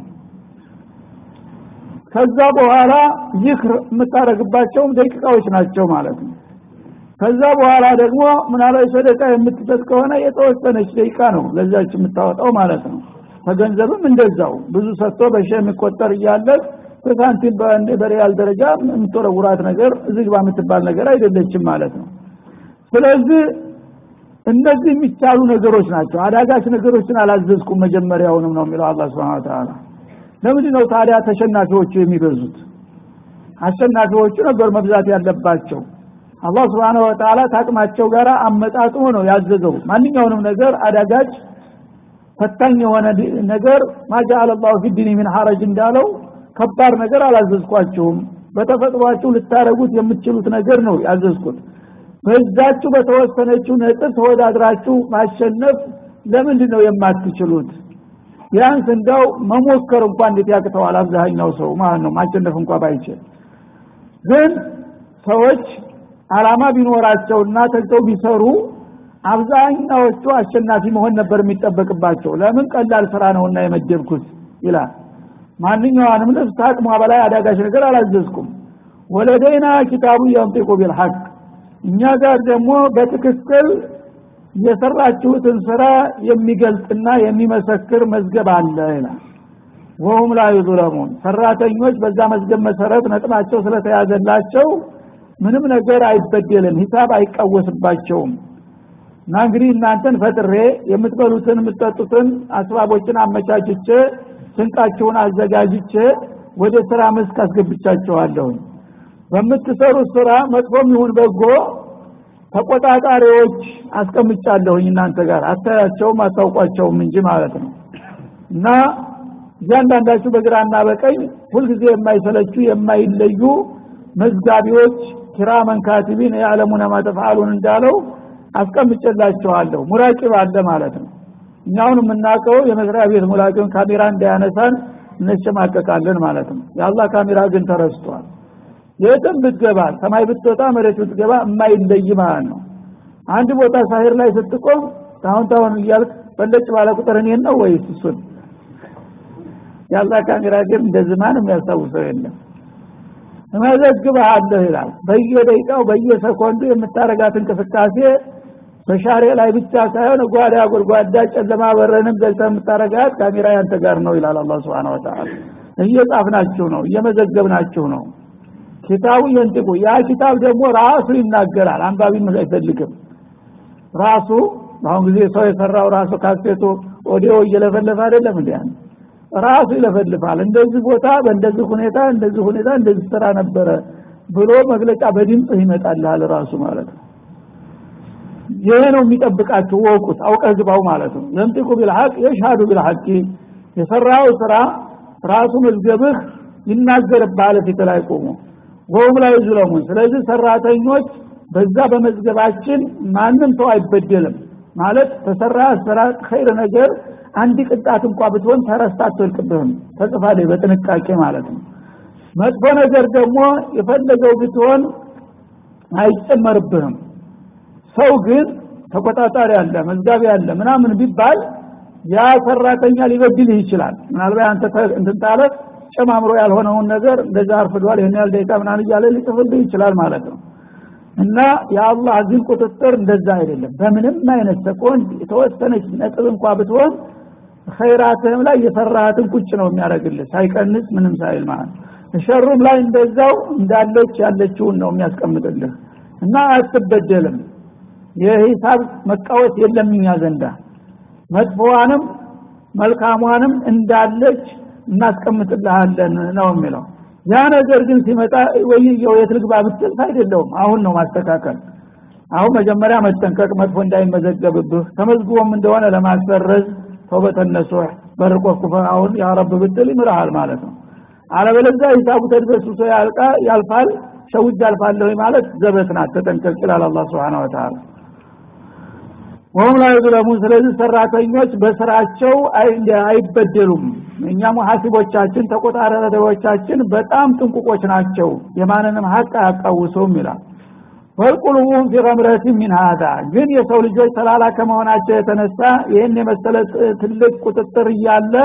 ከዛ በኋላ ይክር የምታደረግባቸውም ደቂቃዎች ናቸው ማለት ነው ከዛ በኋላ ደግሞ ምናልባት ሰደቃ የምትሰጥ ከሆነ የተወሰነች ደቂቃ ነው ለዛች የምታወጣው ማለት ነው ከገንዘብም እንደዛው ብዙ ሰጥቶ በሺ የሚቆጠር እያለ በሳንቲም በሪያል ደረጃ የምትወረውራት ነገር ዝግባ የምትባል ነገር አይደለችም ማለት ነው ስለዚህ እነዚህ የሚቻሉ ነገሮች ናቸው አዳጋች ነገሮችን አላዘዝኩም መጀመሪያውንም ነው የሚለው አላ ስብን ተላ ለምንድ ነው ታዲያ ተሸናፊዎቹ የሚበዙት አሸናፊዎቹ ነበር መብዛት ያለባቸው አላህ ስብሓን ወተላ ታቅማቸው ጋር አመጣጥሞ ነው ያዘዘው ማንኛውንም ነገር አዳጋች ፈታኝ የሆነ ነገር ማጃአለ ላሁ ፊ ዲኒ ምን ሐረጅ እንዳለው ከባድ ነገር አላዘዝኳችሁም በተፈጥሯችሁ ልታረጉት የምትችሉት ነገር ነው ያዘዝኩት በዛችሁ በተወሰነችው ነጥብ ተወዳድራችሁ ማሸነፍ ለምንድን ነው የማትችሉት ቢያንስ እንዳው መሞከር እንኳን እንዴት ያቅተዋል አብዛኛው ሰው ማለት ነው ማሸነፍ እንኳ ባይችል ግን ሰዎች አላማ ቢኖራቸውና ተግተው ቢሰሩ አብዛኛዎቹ አሸናፊ መሆን ነበር የሚጠበቅባቸው ለምን ቀላል ስራ ነውና የመደብኩት ይላል ማንኛውንም ነፍስ አቅሟ በላይ አዳጋች ነገር አላዘዝኩም ወለደይና ኪታቡ የንጢቁ ቢልሐቅ እኛ ጋር ደግሞ በትክክል የሰራችሁትን ስራ የሚገልጽና የሚመሰክር መዝገብ አለ ይላል ወሁም ላ ዩظለሙን ሰራተኞች በዛ መዝገብ መሰረት ነጥባቸው ስለተያዘላቸው ምንም ነገር አይበደልም ሂሳብ አይቃወስባቸውም እና እንግዲህ እናንተን ፈጥሬ የምትበሉትን የምትጠጡትን አስባቦችን አመቻችቼ ስንቃችሁን አዘጋጅቼ ወደ ስራ መስክ አስገብቻችኋለሁኝ በምትሰሩት ስራ መጥፎም ይሁን በጎ ተቆጣጣሪዎች አስቀምጫለሁኝ እናንተ ጋር አታያቸውም አታውቋቸውም እንጂ ማለት ነው እና እያንዳንዳችሁ በግራና በቀኝ ሁልጊዜ የማይሰለቹ የማይለዩ መዝጋቢዎች ኪራመን ካቲቢን የዓለሙነ ማተፍአሉን እንዳለው አስቀምጨላችኋለሁ ሙራቂብ አለ ማለት ነው እኛውን የምናውቀው የመስሪያ ቤት ሙላቂውን ካሜራ እንዳያነሳን እንሸማቀቃለን ማለት ነው የአላህ ካሜራ ግን ተረስቷል የትም ብትገባ ሰማይ ብትወጣ መሬት ብትገባ የማይለይ ማለት ነው አንድ ቦታ ሳሂር ላይ ስትቆም ታሁን ታሁን እያልክ በለጭ ባለ ቁጥር እኔን ነው ወይስ እሱን የአላህ ካሜራ ግን እንደዚህ ማንም ያስታውሰው የለም እመዘግብሃለሁ ይላል በየደቂቃው በየሰኮንዱ የምታረጋት እንቅስቃሴ በሻሬ ላይ ብቻ ሳይሆን ጓዳ ጎድጓዳ ጨለማ በረንም ገልተ የምታረጋት ካሜራ ያንተ ጋር ነው ይላል አላህ Subhanahu Wa Ta'ala እየጻፍናችሁ ነው እየመዘገብናችሁ ነው ኪታቡ የንጥቁ ያ ኪታብ ደግሞ ራሱ ይናገራል አንባቢ አይፈልግም ራሱ በአሁን ጊዜ ሰው የሰራው ራሱ ካሴቱ ኦዲዮ እየለፈለፈ አይደለም እንዴ ራሱ ይለፈልፋል እንደዚህ ቦታ በእንደዚህ ሁኔታ እንደዚህ ሁኔታ እንደዚህ ስራ ነበረ ብሎ መግለጫ በድምጽ ይመጣልሃል ራሱ ማለት ነው ይሄ ነው የሚጠብቃችሁ ወቁት አውቀህ ግባው ማለት ነው የምጥቁ ቢልሐቅ የሻዱ ቢልሐቅ የሰራው ስራ ራሱ መዝገብህ ይናገርብሃል ፊት ላይ ቆሞ ወሁም ላይ ዙለሙን ስለዚህ ሰራተኞች በዛ በመዝገባችን ማንም ሰው አይበደልም ማለት ተሰራ ስራ ኸይር ነገር አንድ ቅጣት እንኳ ብትሆን ተረስታ አትወልቅብህም ተጽፋለች በጥንቃቄ ማለት ነው መጥፎ ነገር ደግሞ የፈለገው ብትሆን አይጨመርብህም ሰው ግን ተቆጣጣሪ አለ መዝጋቢ አለ ምናምን ቢባል ያ ሰራተኛ ሊበድልህ ይችላል ምናልባት አንተ እንትን ታለ ጨማምሮ ያልሆነውን ነገር እንደዛ አርፍዷል ይሄን ያህል ደቂቃ ምናምን እያለ ሊጽፍልህ ይችላል ማለት ነው እና የአላህ ግን ቁጥጥር እንደዛ አይደለም በምንም አይነት ሰኮንድ የተወሰነች ነጥብ እንኳ ብትሆን ኸይራትህም ላይ የሰራሃትን ቁጭ ነው የሚያደርግልህ ሳይቀንስ ምንም ሳይል ማለት ሸሩም ላይ እንደዛው እንዳለች ያለችውን ነው የሚያስቀምጥልህ እና አትበደልም የሂሳብ መቃወስ የለም እኛ ዘንዳ መጥፎዋንም መልካሟንም እንዳለች እናስቀምጥልሃለን ነው የሚለው ያ ነገር ግን ሲመጣ ወይየው የት ልግባ ብትል አይደለውም አሁን ነው ማስተካከል አሁን መጀመሪያ መጠንቀቅ መጥፎ እንዳይመዘገብብህ ተመዝግቦም እንደሆነ ለማሰረዝ ተውበተነሱህ በርቆኩፈ አሁን ያ ረብ ብትል ይምርሃል ማለት ነው አለበለዚያ ሂሳቡ ተድበስብሶ ያልቃ ያልፋል ሸውጅ አልፋለሁ ማለት ዘበት ናት ተጠንቀቅ ይላል አላህ Subhanahu Wa Ta'ala ወሁም ላይ ዙለሙን ስለዚህ ሰራተኞች በስራቸው አይበደሉም እኛ ሙሐሲቦቻችን ተቆጣጣሪዎቻችን በጣም ጥንቁቆች ናቸው የማንንም ሀቅ አያቃውሱም ይላል ወልቁሉቡም ፊ ገምረቲ ሚን ሀዛ ግን የሰው ልጆች ተላላ ከመሆናቸው የተነሳ ይህን የመሰለ ትልቅ ቁጥጥር እያለ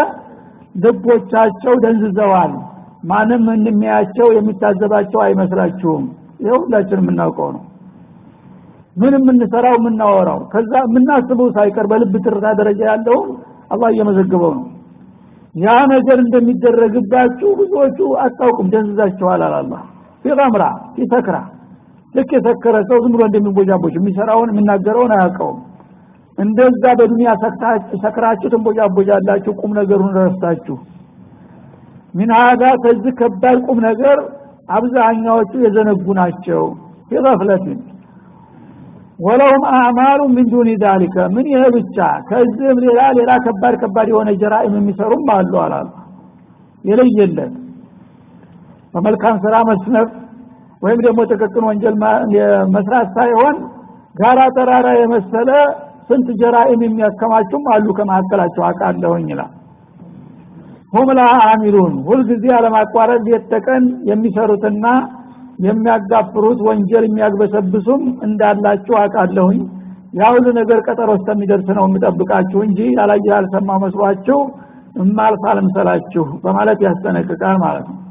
ልቦቻቸው ደንዝዘዋል ማንም እንደሚያቸው የሚታዘባቸው አይመስላችሁም ይህ ሁላችን የምናውቀው ነው ምን የምንሰራው የምናወራው ከዛ የምናስበው ሳይቀር በልብ ትርታ ደረጃ ያለውን አላህ እየመዘገበው ነው ያ ነገር እንደሚደረግባችሁ ብዙዎቹ አታውቁም ደንዝዛችኋል አላላ ፊቀምራ ፊሰክራ ልክ የሰከረ ሰው ዝም ብሎ እንደሚንቦጃቦች የሚሰራውን የሚናገረውን አያውቀውም እንደዛ በዱንያ ሰክራችሁ ትንቦጃቦጃላችሁ ቁም ነገሩን ረስታችሁ ሚን ሀዳ ከዚህ ከባድ ቁም ነገር አብዛኛዎቹ የዘነጉ ናቸው ፊገፍለትን ወለሁም አዕማሉ ምን ዱኒ ዛሊከ ምን ይሄ ብቻ ከዚህም ሌላ ሌላ ከባድ ከባድ የሆነ ጀራኢም የሚሰሩም አሉ አላሉ የለየለት በመልካም ስራ መስነፍ ወይም ደግሞ ጥቅቅን ወንጀል መስራት ሳይሆን ጋራ ተራራ የመሰለ ስንት ጀራኢም የሚያከማቹም አሉ ከመካከላቸው አውቃለሁኝ ይላል ሁም ላ አሚሉን ሁልጊዜ አለማቋረጥ ሌት ተቀን የሚሰሩትና የሚያጋፍሩት ወንጀል የሚያግበሰብሱም እንዳላችሁ አውቃለሁኝ ያ ሁሉ ነገር ቀጠሮ እስከሚደርስ ነው የምጠብቃችሁ እንጂ ያላየ ያልሰማ መስሏችሁ እማልፍ አልምሰላችሁ በማለት ያስጠነቅቃል ማለት ነው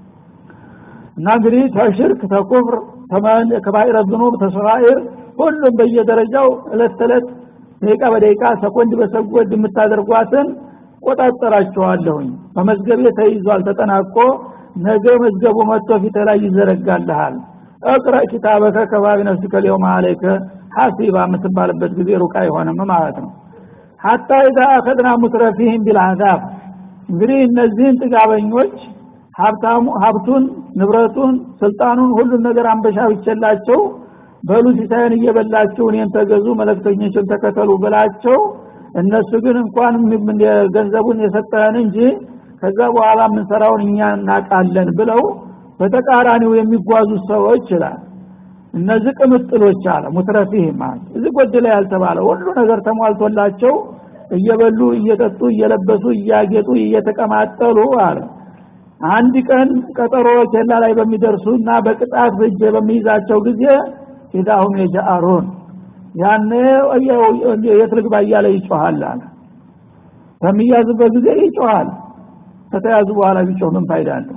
እና እንግዲህ ተሽርክ ተኩፍር ከባይረ ዝኑብ ተሰራኢር ሁሉም በየደረጃው እለት ተዕለት ደቂቃ በደቂቃ ሰኮንድ በሰኮንድ የምታደርጓትን ቆጣጠራችኋለሁኝ በመዝገቤ ተይዟል ተጠናቆ ነገ መዝገቡ መጥቶ ፊት ላይ ይዘረጋልሃል እቅረ ኪታበከ ከባቢ ነፍስከ ሊየውም አለይከ ሐሲባ የምትባልበት ጊዜ ሩቅ አይሆንም ማለት ነው ሐታ ኢዛ አኸድና ሙትረፊህም ቢልአዛብ እንግዲህ እነዚህን ጥጋበኞች ሀብታሙ ሀብቱን ንብረቱን ስልጣኑን ሁሉን ነገር አንበሻ ብቸላቸው በሉ ሲሳይን እየበላችሁ እኔን ተገዙ መለክተኞችን ተከተሉ ብላቸው እነሱ ግን እንኳን ገንዘቡን የሰጠህን እንጂ ከዛ በኋላ የምንሰራውን እኛ እናቃለን ብለው በተቃራኒው የሚጓዙ ሰዎች ይላል እነዚህ ቅምጥሎች አለ ሙትረፊህ ማለት እዚህ ጎደለ ያልተባለ ሁሉ ነገር ተሟልቶላቸው እየበሉ እየጠጡ እየለበሱ እያጌጡ እየተቀማጠሉ አለ አንድ ቀን ቀጠሮ ኬላ ላይ በሚደርሱ እና በቅጣት ብጅ በሚይዛቸው ጊዜ ኢዳሁም የጃአሩን ያኔ የት ልግባ እያለ ይጮሃል አለ በሚያዝበት ጊዜ ይጮሃል ከተያዙ በኋላ ቢጮህ ምን ፋይዳ አለው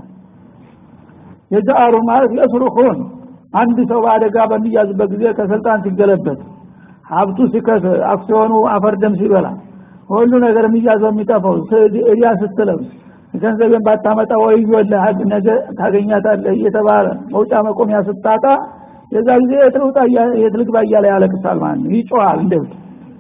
የጃአሩ ማለት የስሩኹን አንድ ሰው በአደጋ በሚያዝበት ጊዜ ከስልጣን ሲገለበት ሀብቱ ሲከስ አክሲዮኑ አፈርደም ሲበላ ሁሉ ነገር የሚያዘው የሚጠፋው እዲያ ስትለብስ ገንዘብን ባታመጣ ወዮልህ ነገ ታገኛታለህ እየተባለ መውጫ መቆሚያ ስታጣ የዛ ጊዜ የትልውጣ የትልግባ እያለ ያለቅሳል ማለት ነው ይጮሃል እንደብት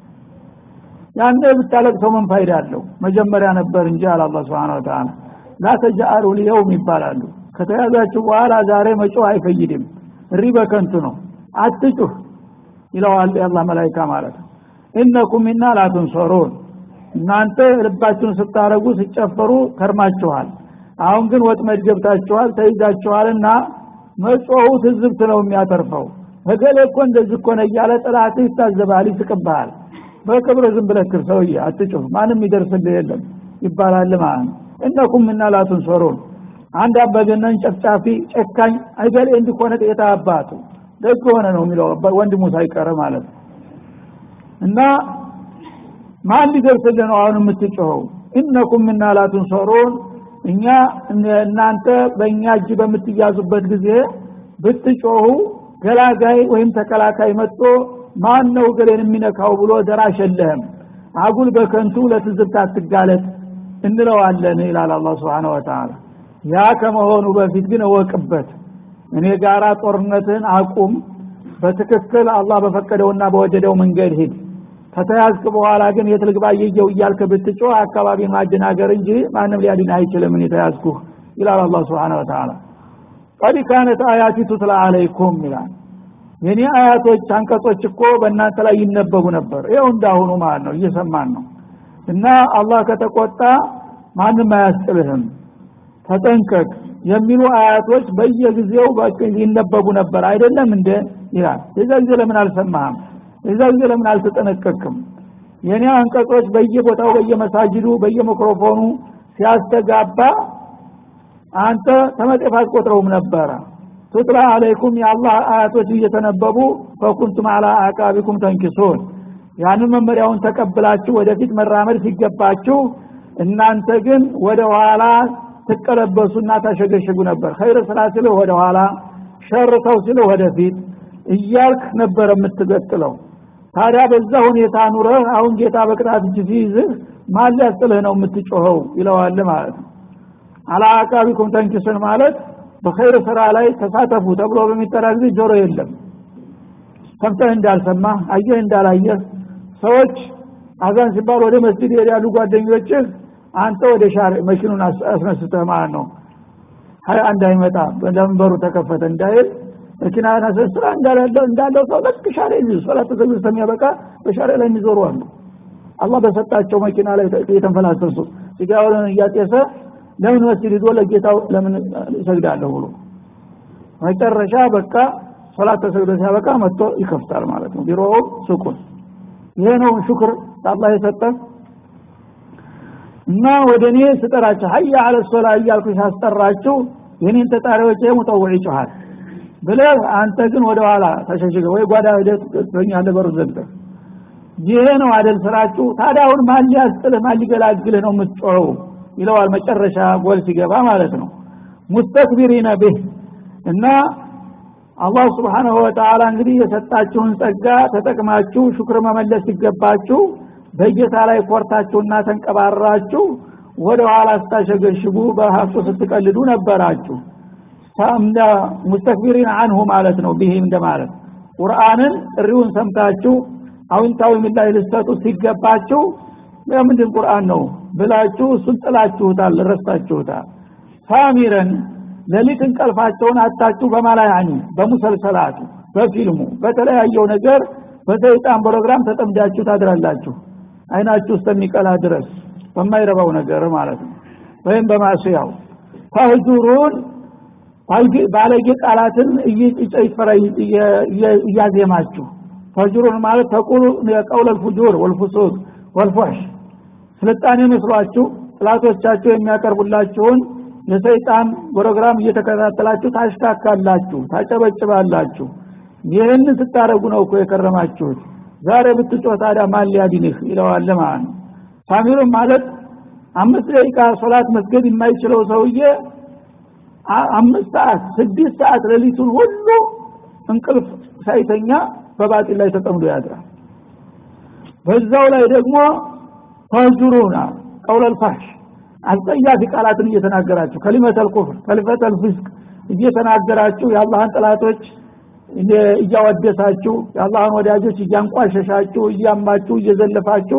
ያኔ ብታለቅሰው ምን ፋይዳ አለው መጀመሪያ ነበር እንጂ አለ አላህ Subhanahu Wa Ta'ala ላ ተጃአሩ ሊየውም ይባላሉ ከተያዛችሁ በኋላ ዛሬ መጮህ አይፈይድም እሪ በከንቱ ነው አትጩህ ይለዋል የአላህ መላይካ ማለት ነው ኢነኩም ሚና ላ ትንሰሩን እናንተ ልባችሁን ስታረጉ ሲጨፈሩ ከርማችኋል አሁን ግን ወጥመድ ገብታችኋል ተይዛችኋልና መጮሁ ትዝብት ነው የሚያተርፈው እገሌ እኮ እንደዚህ እኮ ነው እያለ ጥላት ይታዘባል ይስቅብሃል በክብር ዝም ብለክር ሰውዬ አትጩህ ማንም ይደርስልህ የለም ይባላል ማለት ነው እነኩም እና ላቱንሰሩን አንድ አበገነን ጨፍጫፊ ጨካኝ አይገሌ እንዲኮነ ጤታ አባቱ ደግ ሆነ ነው የሚለው ወንድሙ ሳይቀር ማለት ነው እና ማን ሊደርስልህ ነው አሁን የምትጮኸው ኢነኩም እና ላቱንሰሩን እኛ እናንተ በእኛ እጅ በምትያዙበት ጊዜ ብትጮሁ ገላጋይ ወይም ተከላካይ መጥቶ ማን ነው ገሌን የሚነካው ብሎ ደራሽ የለህም አጉል በከንቱ ለትዝብት አትጋለጥ እንለዋለን ይላል አላህ Subhanahu Wa Ta'ala ያ ከመሆኑ በፊት ግን እወቅበት እኔ ጋራ ጦርነትን አቁም በትክክል አላህ በፈቀደውና በወደደው መንገድ ሂድ ከተያዝክ በኋላ ግን የት ልግባ እየየው እያልክ ብትጮህ አካባቢ ማደናገር እንጂ ማንም ሊያድን አይችልም እኔ ተያዝኩህ ይላል አላህ Subhanahu Wa Ta'ala ቀድ ካነት አያቲ ቱትላ አለይኩም ይላል የኔ አያቶች አንቀጾች እኮ በእናንተ ላይ ይነበቡ ነበር ይኸው እንዳሁኑ ማለት ነው እየሰማን ነው እና አላህ ከተቆጣ ማንም አያስጥልህም ተጠንቀቅ የሚሉ አያቶች በየጊዜው ይነበቡ ነበር አይደለም እንደ ይላል የዛ ጊዜ ለምን አልሰማህም የዛ ጊዜ ለምን አልተጠነቀቅም የኔ አንቀጾች በየቦታው በየመሳጅዱ በየሚክሮፎኑ ሲያስተጋባ አንተ ተመጤፍ አትቆጥረውም ነበረ ቱትላ አለይኩም የአላህ አያቶች እየተነበቡ ፈኩንቱም አላ አቃቢኩም ተንኪሱን ያንን መመሪያውን ተቀብላችሁ ወደፊት መራመድ ሲገባችሁ እናንተ ግን ወደ ኋላ ትቀለበሱና ታሸገሸጉ ነበር ኸይር ስራ ሲልህ ወደ ኋላ ሸር ተው ሲልህ ወደፊት እያልክ ነበር የምትገጥለው ታዲያ በዛ ሁኔታ ኑረህ አሁን ጌታ በቅጣት እጅ ሲይዝህ ማን ሊያስጥልህ ነው የምትጮኸው ይለዋል ማለት ነው አላ አቃቢኩም ተንኪሱን ማለት በኸይር ስራ ላይ ተሳተፉ ተብሎ በሚጠራ ጊዜ ጆሮ የለም ሰምተህ እንዳልሰማ አየህ እንዳላየህ ሰዎች አዛን ሲባል ወደ መስጊድ ይሄዳሉ ጓደኞችህ አንተ ወደ ሻር መኪኑን አስነስተህ ማለት ነው ሀያ አንድ አይመጣ ለመንበሩ ተከፈተ እንዳይል መኪና አስነስራ እንዳለው እንዳለው ሰው ልክ ሻር ይዙ ሶላት ተሰግዶ እስከሚያበቃ በሻር ላይ የሚዞሩ አሉ አላህ በሰጣቸው መኪና ላይ የተንፈላሰሱ ሲጋራውን እያጤሰ ለምን መስጊድ ሄዶ ለጌታው ለምን ይሰግዳለሁ ብሎ መጨረሻ በቃ ሶላት ተሰግዶ ሲያበቃ መጥቶ ይከፍታል ማለት ነው ቢሮው ሱቁን ይሄ ነው ሽክር አላህ የሰጠ እና ወደ እኔ ስጠራችሁ ሀያ አለ ሶላ እያልኩ ሳስጠራችሁ የኔን ተጣሪዎች ሙጠውዕ ይጮሃል ብለህ አንተ ግን ወደ ኋላ ተሸሽገ ወይ ጓዳ ሄደህ ትገኛለህ በሩ ዘግተህ ይሄ ነው አደል ስራችሁ ታዲያ አሁን ማን ሊያስጥልህ ማን ሊገላግልህ ነው የምትጮኸው ይለዋል መጨረሻ ጎል ሲገባ ማለት ነው ሙስተክቢሪነ ቢህ እና አላህ ስብሓንሁ ወተዓላ እንግዲህ የሰጣችሁን ጸጋ ተጠቅማችሁ ሹክር መመለስ ሲገባችሁ በጌታ ላይ ኮርታችሁና ተንቀባራችሁ ወደ ኋላ ስታሸገሽጉ በሀብቱ ስትቀልዱ ነበራችሁ ሙስተክቢሪን አንሁ ማለት ነው ቢህ እንደማለት ቁርአንን ጥሪውን ሰምታችሁ አዎንታዊ ምላሽ ልትሰጡ ሲገባችሁ የምንድን ቁርአን ነው ብላችሁ እሱን ጥላችሁታል ረስታችሁታል ሳሚረን ሌሊት እንቀልፋቸውን አታችሁ በማላያኒ በሙሰልሰላቱ በፊልሙ በተለያየው ነገር በሰይጣን ፕሮግራም ተጠምዳችሁ ታድራላችሁ አይናችሁ እስከሚቀላ ድረስ በማይረባው ነገር ማለት ነው ወይም በማስያው ፈህጁሩን ባለጌ ቃላትን እየጨፈረ እያዜማችሁ ፈጅሩን ማለት ተቁሉ የቀውል ልፉጁር ወልፉሱቅ ወልፎሽ ስልጣኔ መስሏችሁ ጥላቶቻችሁ የሚያቀርቡላችሁን የሰይጣን ፕሮግራም እየተከታተላችሁ ታሽካካላችሁ ታጨበጭባላችሁ ይህንን ስታደረጉ ነው እኮ የከረማችሁት ዛሬ ብትጮህ ታዲያ ማን ሊያድንህ ይለዋል ማለት ነው ሳሚሩን ማለት አምስት ደቂቃ ሶላት መስገድ የማይችለው ሰውዬ አምስት ሰዓት ስድስት ሰዓት ሌሊቱን ሁሉ እንቅልፍ ሳይተኛ በባጢል ላይ ተጠምዶ ያድራል በዛው ላይ ደግሞ ተጅሩና ቀውለል ፋሽ አስጠያፊ ቃላትን እየተናገራችሁ ከሊመተል ኩፍር ከሊመተል ፍስቅ እየተናገራችሁ የአላህን ጥላቶች እያወደሳችሁ የአላህን ወዳጆች እያንቋሸሻችሁ እያማችሁ እየዘለፋችሁ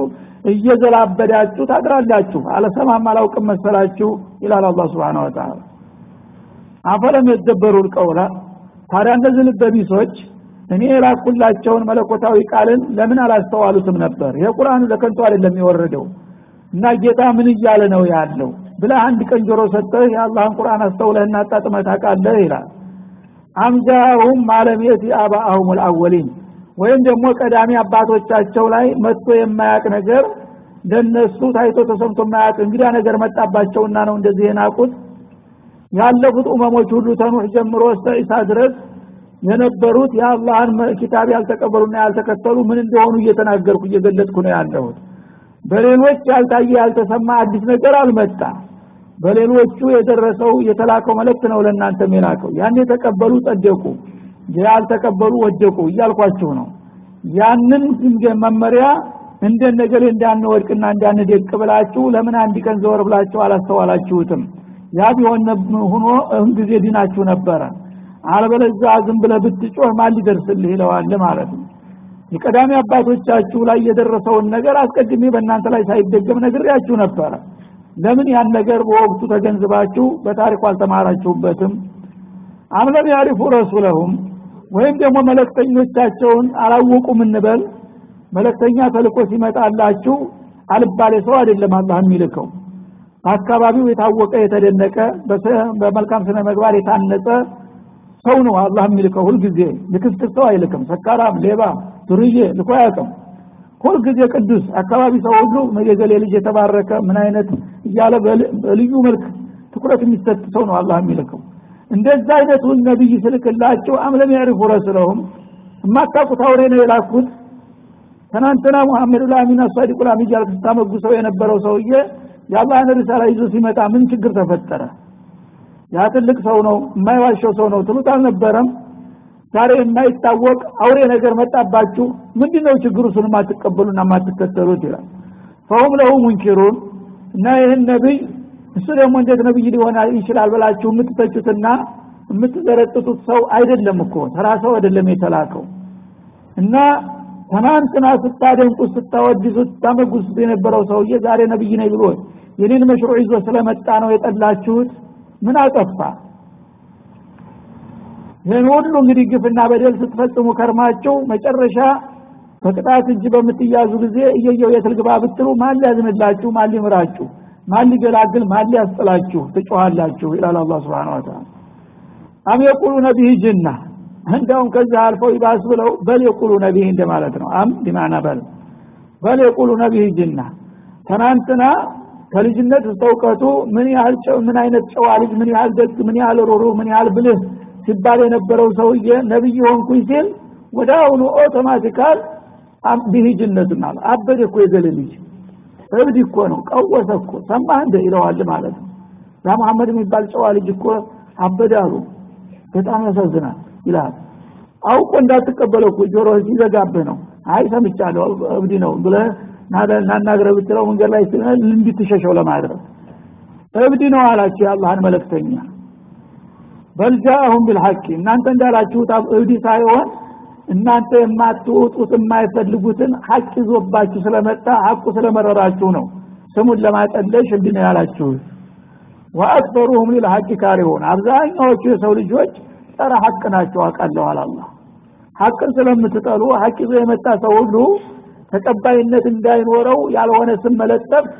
እየዘላበዳችሁ ታድራላችሁ አለሰማም አላውቅም መሰላችሁ ይላል አላህ Subhanahu Wa Ta'ala አፈለም የደበሩ ቀውላ ታዲያ እነዚህ ልበቢሶች እኔ የላኩላቸውን መለኮታዊ ቃልን ለምን አላስተዋሉትም ነበር ይሄ ቁርአኑ ለከንቱ አይደለም የወረደው እና ጌታ ምን እያለ ነው ያለው ብለህ አንድ ቀን ጆሮ ሰጠህ የአላህን ቁርአን አስተውለህና አጣጥመህ ታውቃለህ ይላል አምጃሁም ማለሜት አባአሁም ልአወሊን ወይም ደግሞ ቀዳሚ አባቶቻቸው ላይ መጥቶ የማያቅ ነገር ለነሱ ታይቶ ተሰምቶ የማያቅ እንግዳ ነገር መጣባቸውና ነው እንደዚህ የናቁት ያለፉት ኡመሞች ሁሉ ተኑህ ጀምሮ እስተ ኢሳ ድረስ የነበሩት የአላህን ኪታብ ያልተቀበሉና ያልተከተሉ ምን እንደሆኑ እየተናገርኩ እየገለጥኩ ነው ያለሁት በሌሎች ያልታየ ያልተሰማ አዲስ ነገር አልመጣ በሌሎቹ የደረሰው የተላከው መልእክት ነው ለእናንተ የላከው ያን የተቀበሉ ጸደቁ ያልተቀበሉ ወደቁ እያልኳችሁ ነው ያንን መመሪያ እንደነገሌ እንዳንወድቅና እንዳንደቅ ብላችሁ ለምን አንድ ቀን ዘወር ብላችሁ አላስተዋላችሁትም ያ ቢሆን ሆኖ እህን ጊዜ ዲናችሁ ነበረ አለበለዛ ዝም ብለ ብትጮህ ማን ሊደርስልህ ይለዋል ማለት ነው የቀዳሚ አባቶቻችሁ ላይ የደረሰውን ነገር አስቀድሜ በእናንተ ላይ ሳይደገም ነግሬያችሁ ነበረ ለምን ያን ነገር በወቅቱ ተገንዝባችሁ በታሪኩ አልተማራችሁበትም አምለም ያሪፉ ረሱለሁም ወይም ደግሞ መለክተኞቻቸውን አላወቁም እንበል መለክተኛ ተልኮ ሲመጣላችሁ አልባሌ ሰው አይደለም አላህ የሚልከው በአካባቢው የታወቀ የተደነቀ በመልካም ስነ ምግባር የታነጸ ሰው ነው አላህ የሚልከው ሁልጊዜ ልክስክስ ሰው አይልክም ሰካራም ሌባ ዱርዬ ልኮ አያውቅም ሁልጊዜ ቅዱስ አካባቢ ሰው ሁሉ የገሌ ልጅ የተባረከ ምን አይነት እያለ በልዩ መልክ ትኩረት የሚሰጥ ሰው ነው አላህ የሚልከው እንደዛ አይነቱን ነቢይ ስልክላቸው አምለም ያሪፉ ረስለሁም የማታውቁት አውሬ ነው የላኩት ትናንትና ሙሐመድ ላሚን አሳዲቁ ላሚ እያልክ ስታመጉሰው የነበረው ሰውዬ የአላህን ሪሳላ ይዞ ሲመጣ ምን ችግር ተፈጠረ ያ ትልቅ ሰው ነው የማይዋሸው ሰው ነው ትሉት አልነበረም ዛሬ የማይታወቅ አውሬ ነገር መጣባችሁ ምንድነው ችግሩ እሱን የማትቀበሉና የማትከተሉት ይላል ፈሁም ለሁ ሙንኪሩን እና ይህን ነቢይ እሱ ደግሞ እንዴት ነብይ ሊሆን ይችላል ብላችሁ የምትተቹትና የምትዘረጥጡት ሰው አይደለም እኮ ተራ ሰው አይደለም የተላከው እና ትናንትና ስታደንቁት ስታወድሱት ስታመጉሱት የነበረው ሰውዬ ዛሬ ነብይ ነኝ ብሎ የኔን መሽሩዕ ይዞ ስለመጣ ነው የጠላችሁት ምን አጠፋ ይህን ሁሉ እንግዲህ ግፍና በደል ስትፈጽሙ ከርማችሁ መጨረሻ በቅጣት እጅ በምትያዙ ጊዜ እየየው የትልግባ ብትሉ ማን ሊያዝንላችሁ ማን ሊምራችሁ ማን ሊገላግል ማን ሊያስጥላችሁ ትጮሃላችሁ ይላል አላ ስብን ወተላ አም የቁሉነ ቢህ ጅና እንደውም ከዚህ አልፈው ይባስ ብለው በል የቁሉነ ቢህ እንደማለት ነው አም ዲማና በል በል የቁሉነ ቢህ ጅና ትናንትና ከልጅነት እስከ እውቀቱ ምን ያህል ምን አይነት ጨዋ ልጅ ምን ያህል ደግ ምን ያህል ሮሮ ምን ያህል ብልህ ሲባል የነበረው ሰውዬ ነብይ ሆንኩኝ ሲል ወደ አሁኑ ኦቶማቲካል ቢህ ጅነቱና አበደ እኮ የገለ ልጅ እብድ እኮ ነው ቀወሰ እኮ ሰማህ እንደ ይለዋል ማለት ነው ያ መሐመድ የሚባል ጨዋ ልጅ እኮ አበደ አሉ በጣም ያሳዝናል ይላል አውቆ እንዳትቀበለው እኮ ጆሮ ሲዘጋብህ ነው አይ ሰምቻለሁ እብድ ነው ብለህ ናናግረ ብትለው መንገድ ላይ እንድትሸሸው ለማድረግ እብድ ነው አላቸው የአላህን መለክተኛ በልጃአሁም ቢልሐቂ እናንተ እንዳላችሁት እብድ ሳይሆን እናንተ የማትወጡት የማይፈልጉትን ሀቅ ይዞባችሁ ስለመጣ ሀቁ ስለመረራችሁ ነው ስሙን ለማጠለሽ እንዲህ ነው ያላችሁት ወአክበሩሁም ሊልሐቂ ካሪሁን አብዛኛዎቹ የሰው ልጆች ጸረ ሀቅ ናቸው አውቃለሁ አላላ ሀቅን ስለምትጠሉ ሀቅ ይዞ የመጣ ሰው ሁሉ ተቀባይነት እንዳይኖረው ያልሆነ ስም መለጠፍ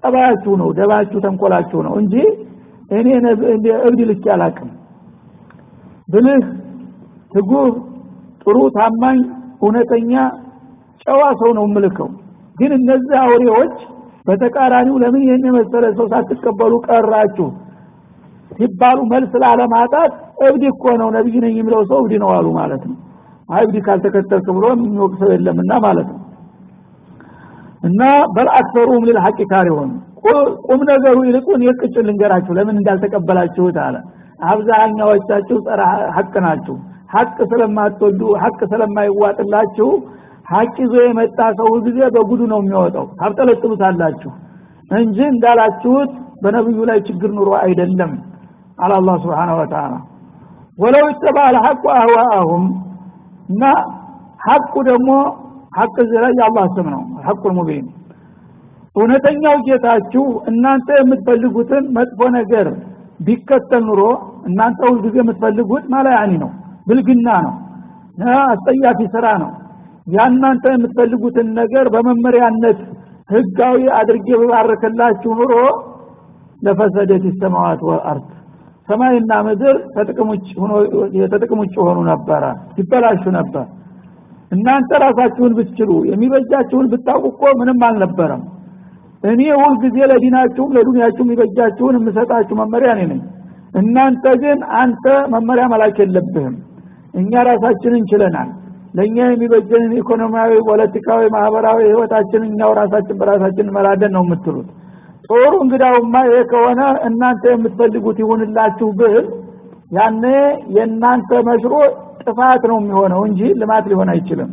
ጠባያችሁ ነው ደባችሁ ተንኮላችሁ ነው እንጂ እኔ እብድ ልክ አላቅም ብልህ ትጉህ ጥሩ ታማኝ እውነተኛ ጨዋ ሰው ነው ምልከው ግን እነዚህ አውሬዎች በተቃራኒው ለምን ይህን የመሰለ ሰው ሳትቀበሉ ቀራችሁ ሲባሉ መልስ ላለማጣት እብድ እኮ ነው ነብይ ነኝ የሚለው ሰው እብድ ነው አሉ ማለት ነው እብድ ካልተከተልክ ብሎ የሚወቅ ሰው የለምና ማለት ነው እና በልአክሰሩም ልልሐቅ ካሪሆን ቁም ነገሩ ይልቁን የቅጭን ልንገራችሁ ለምን እንዳልተቀበላችሁት አለ አብዛኛዎቻችሁ ጸረ ሐቅ ናችሁ ሐቅ ስለማትወዱ ሐቅ ስለማይዋጥላችሁ ሐቅ ይዞ የመጣ ሰው ጊዜ በጉዱ ነው የሚወጣው ታብጠለጥሉታላችሁ እንጂ እንዳላችሁት በነብዩ ላይ ችግር ኑሮ አይደለም አለ አላህ Subhanahu Wa Ta'ala ወለው ተባለ ሐቁ አህዋአሁም እና ሐቁ ደግሞ ሐቅ ዘላይ የአላህ ስም ነው ሐቁል ሙቢን እውነተኛው ጌታችሁ እናንተ የምትፈልጉትን መጥፎ ነገር ቢከተል ኑሮ እናንተ ሁልጊዜ የምትፈልጉት ማላያኒ ነው ብልግና ነው አስጠያፊ ስራ ነው ያናንተ የምትፈልጉትን ነገር በመመሪያነት ህጋዊ አድርጌ በባረከላችሁ ኑሮ ለፈሰደት ሰማዋት ወአርድ ሰማይና ምድር ተጥቅም ውጭ ሆኑ ነበረ ይበላሹ ነበር እናንተ ራሳችሁን ብትችሉ የሚበጃችሁን ብታውቁ እኮ ምንም አልነበረም እኔ ሁል ጊዜ ለዲናችሁም ለዱንያችሁም የሚበጃችሁን የምሰጣችሁ መመሪያ እኔ ነኝ እናንተ ግን አንተ መመሪያ መላክ የለብህም እኛ ራሳችንን እንችለናል ለእኛ የሚበጀንን ኢኮኖሚያዊ ፖለቲካዊ ማህበራዊ ህይወታችን እኛው ራሳችን በራሳችን እንመራለን ነው የምትሉት ጦሩ እንግዳውማ ይሄ ከሆነ እናንተ የምትፈልጉት ይሁንላችሁ ብል ያኔ የእናንተ መሽሮ ጥፋት ነው የሚሆነው እንጂ ልማት ሊሆን አይችልም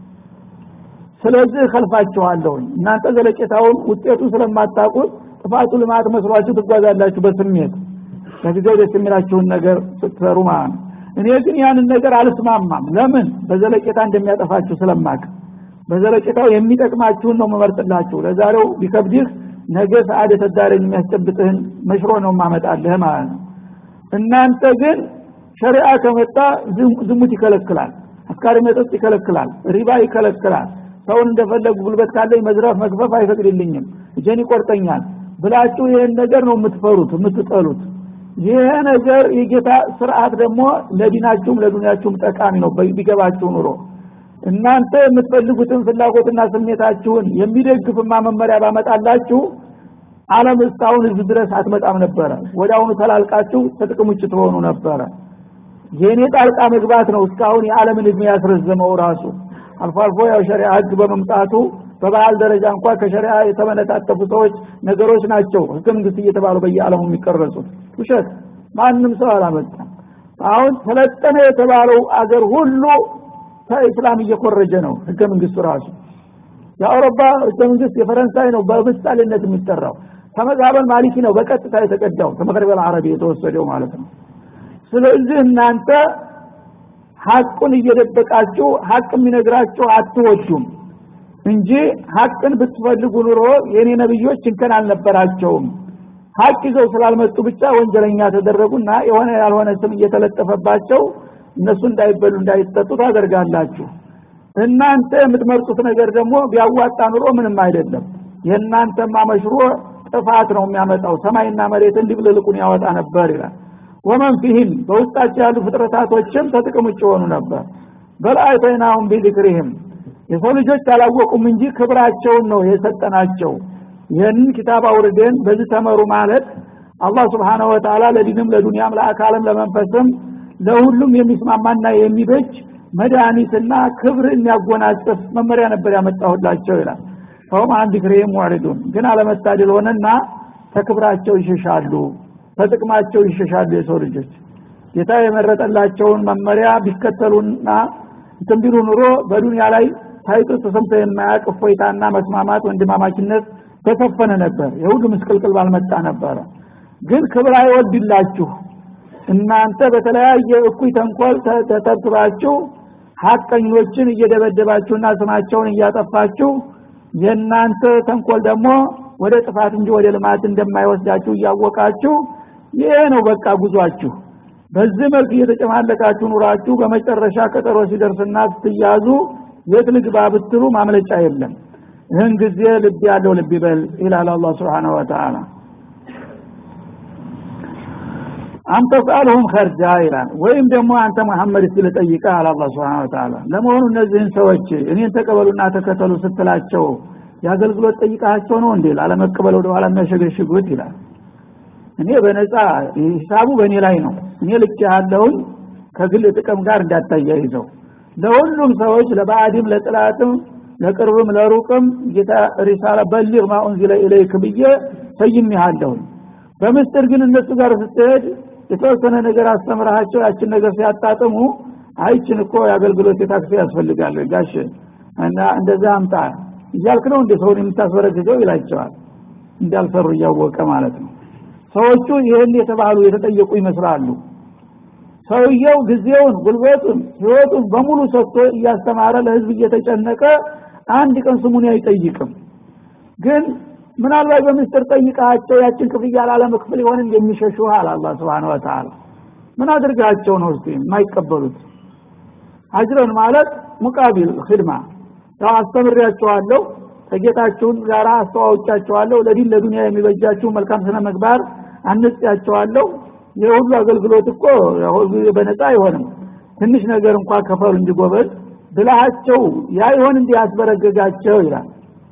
ስለዚህ ከልፋችኋለሁ እናንተ ዘለቄታውን ውጤቱ ስለማታውቁት ጥፋቱ ልማት መስሏችሁ ትጓዛላችሁ በስሜት ለጊዜው ደስ የሚላችሁን ነገር ስትሰሩ ማለት ነው እኔ ግን ያንን ነገር አልስማማም ለምን በዘለቄታ እንደሚያጠፋችሁ ስለማቅ በዘለቄታው የሚጠቅማችሁን ነው መመርጥላችሁ ለዛሬው ቢከብድህ ነገ ሰዓድ የተዳረኝ የሚያስጨብጥህን መሽሮ ነው ማመጣልህ ማለት ነው እናንተ ግን ሸሪዓ ከመጣ ዝሙት ይከለክላል አስካሪ መጠጥ ይከለክላል ሪባ ይከለክላል ሰውን እንደፈለጉ ጉልበት ካለኝ መዝረፍ መግፈፍ አይፈቅድልኝም እጀን ይቆርጠኛል ብላችሁ ይህን ነገር ነው የምትፈሩት የምትጠሉት ይሄ ነገር የጌታ ስርዓት ደግሞ ለዲናችሁም ለዱንያችሁም ጠቃሚ ነው ቢገባችሁ ኑሮ እናንተ የምትፈልጉትን ፍላጎትና ስሜታችሁን የሚደግፍማ መመሪያ ባመጣላችሁ አለም እስካሁን እዚህ ድረስ አትመጣም ነበረ ወደ አሁኑ ተላልቃችሁ ከጥቅም ውጭ ትሆኑ ነበረ የእኔ ጣልቃ መግባት ነው እስካሁን የዓለምን እድሜ ያስረዘመው ራሱ አልፎ አልፎ ያው ሸሪዓ ህግ በመምጣቱ በባህል ደረጃ እንኳ ከሸሪዓ የተመነጣጠፉ ሰዎች ነገሮች ናቸው ህገ መንግስት እየተባሉ በየዓለሙ የሚቀረጹት ውሸት ማንም ሰው አላመጣም አሁን ሰለጠነ የተባለው አገር ሁሉ ከእስላም እየኮረጀ ነው ህገ መንግስቱ ራሱ የአውሮፓ ህገ መንግስት የፈረንሳይ ነው በምሳሌነት የሚጠራው ከመዛበል ማሊኪ ነው በቀጥታ የተቀዳው ከመቅረበል አረቢ የተወሰደው ማለት ነው ስለዚህ እናንተ ሀቁን እየደበቃችሁ ሀቅ የሚነግራችሁ አትወዱም እንጂ ሀቅን ብትፈልጉ ኑሮ የኔ ነብዮች እንከን አልነበራቸውም ሀቅ ይዘው ስላልመጡ ብቻ ወንጀለኛ ተደረጉና የሆነ ያልሆነ ስም እየተለጠፈባቸው እነሱ እንዳይበሉ እንዳይጠጡ ታደርጋላችሁ እናንተ የምትመርጡት ነገር ደግሞ ቢያዋጣ ኑሮ ምንም አይደለም የእናንተማ መሽሮ ጥፋት ነው የሚያመጣው ሰማይና መሬት እንዲብልልቁን ያወጣ ነበር ይላል ወመን ፊህም በውስጣቸው ያሉ ፍጥረታቶችም ተጥቅም ውጭ ሆኑ ነበር በልአይተይናሁም ቢዚክሪህም የሰው ልጆች አላወቁም እንጂ ክብራቸውን ነው የሰጠናቸው ይህንን ኪታብ አውርደን በዚህ ተመሩ ማለት አላህ ስብሓንሁ ወተላ ለዲንም ለዱንያም ለአካልም ለመንፈስም ለሁሉም የሚስማማና የሚበጅ መድኃኒትና ክብር የሚያጎናጽፍ መመሪያ ነበር ያመጣሁላቸው ይላል ሰውም አንድ ክሬም ሙዕሪዱን ግን አለመታደል ሆነና ተክብራቸው ይሸሻሉ ተጥቅማቸው ይሸሻሉ የሰው ልጆች ጌታ የመረጠላቸውን መመሪያ ቢከተሉና እንትን ቢሉ ኑሮ በዱንያ ላይ ታይቶ ተሰምቶ የማያውቅ እፎይታና መስማማት ወንድማማችነት በሰፈነ ነበር የሁሉ ምስቅልቅል ባልመጣ ነበረ ግን ክብር አይወድላችሁ እናንተ በተለያየ እኩይ ተንኮል ተተብትባችሁ ሀቀኞችን እየደበደባችሁና ስማቸውን እያጠፋችሁ የእናንተ ተንኮል ደግሞ ወደ ጥፋት እንጂ ወደ ልማት እንደማይወስዳችሁ እያወቃችሁ ይሄ ነው በቃ ጉዟችሁ በዚህ መልክ እየተጨማለቃችሁ ኑራችሁ በመጨረሻ ቀጠሮ ሲደርስና ስትያዙ የት ልግባ ብትሉ ማምለጫ የለም ይህን ጊዜ ልብ ያለው ልብ ይበል ይላል አላህ Subhanahu Wa Ta'ala አንተ ጻልሁም ኸርጃ ይላል ወይም ደግሞ አንተ መሐመድ እስቲ ልጠይቅህ አለ አላህ Subhanahu Wa Ta'ala ለመሆኑ እነዚህን ሰዎች እኔን ተቀበሉና ተከተሉ ስትላቸው የአገልግሎት ጠይቃቸው ነው እንዴ ላለመቀበል ወደ ኋላ የሚያሸገሽጉት ይላል እኔ በነፃ ሂሳቡ በእኔ ላይ ነው እኔ ልክ ያለውን ከግል ጥቅም ጋር እንዳታያይዘው ለሁሉም ሰዎች ለባዕድም ለጥላትም ለቅርብም ለሩቅም ጌታ ሪሳላ በሊግ ማ ኡንዚለ ኢለይክ ብዬ ሰይሜሃለሁ በምስጢር ግን እነሱ ጋር ስትሄድ የተወሰነ ነገር አስተምረሃቸው ያችን ነገር ሲያጣጥሙ አይችን እኮ የአገልግሎት የታክሲ ያስፈልጋል ጋሽ እና እንደዛ አምጣ እያልክ ነው እንደ ሰውን የምታስበረግገው ይላቸዋል እንዳልሰሩ እያወቀ ማለት ነው ሰዎቹ ይህን የተባሉ የተጠየቁ ይመስላሉ ሰውየው ጊዜውን ጉልበቱን ህይወቱን በሙሉ ሰጥቶ እያስተማረ ለህዝብ እየተጨነቀ አንድ ቀን ስሙን አይጠይቅም ግን ምናልባት በምስጢር ጠይቃቸው ያችን ክፍያ ላለመክፈል ይሆን እንደሚሸሹ አለ አላህ Subhanahu Wa Ta'ala ምን አድርጋቸው ነው እስቲ የማይቀበሉት አጅረን ማለት ሙቃቢል ኺድማ ያው አስተምሬያቸዋለሁ ከጌታችሁን ጋር አስተዋውጫቸዋለሁ ለዲን ለዱንያ የሚበጃችሁ መልካም ስነ ምግባር አንጽያቸዋለሁ የሁሉ አገልግሎት እኮ በነፃ አይሆንም ትንሽ ነገር እንኳን ከፈሉ እንዲጎበዝ ብልሃቸው ያ ይሆን እንዲህ ያስበረገጋቸው ይላል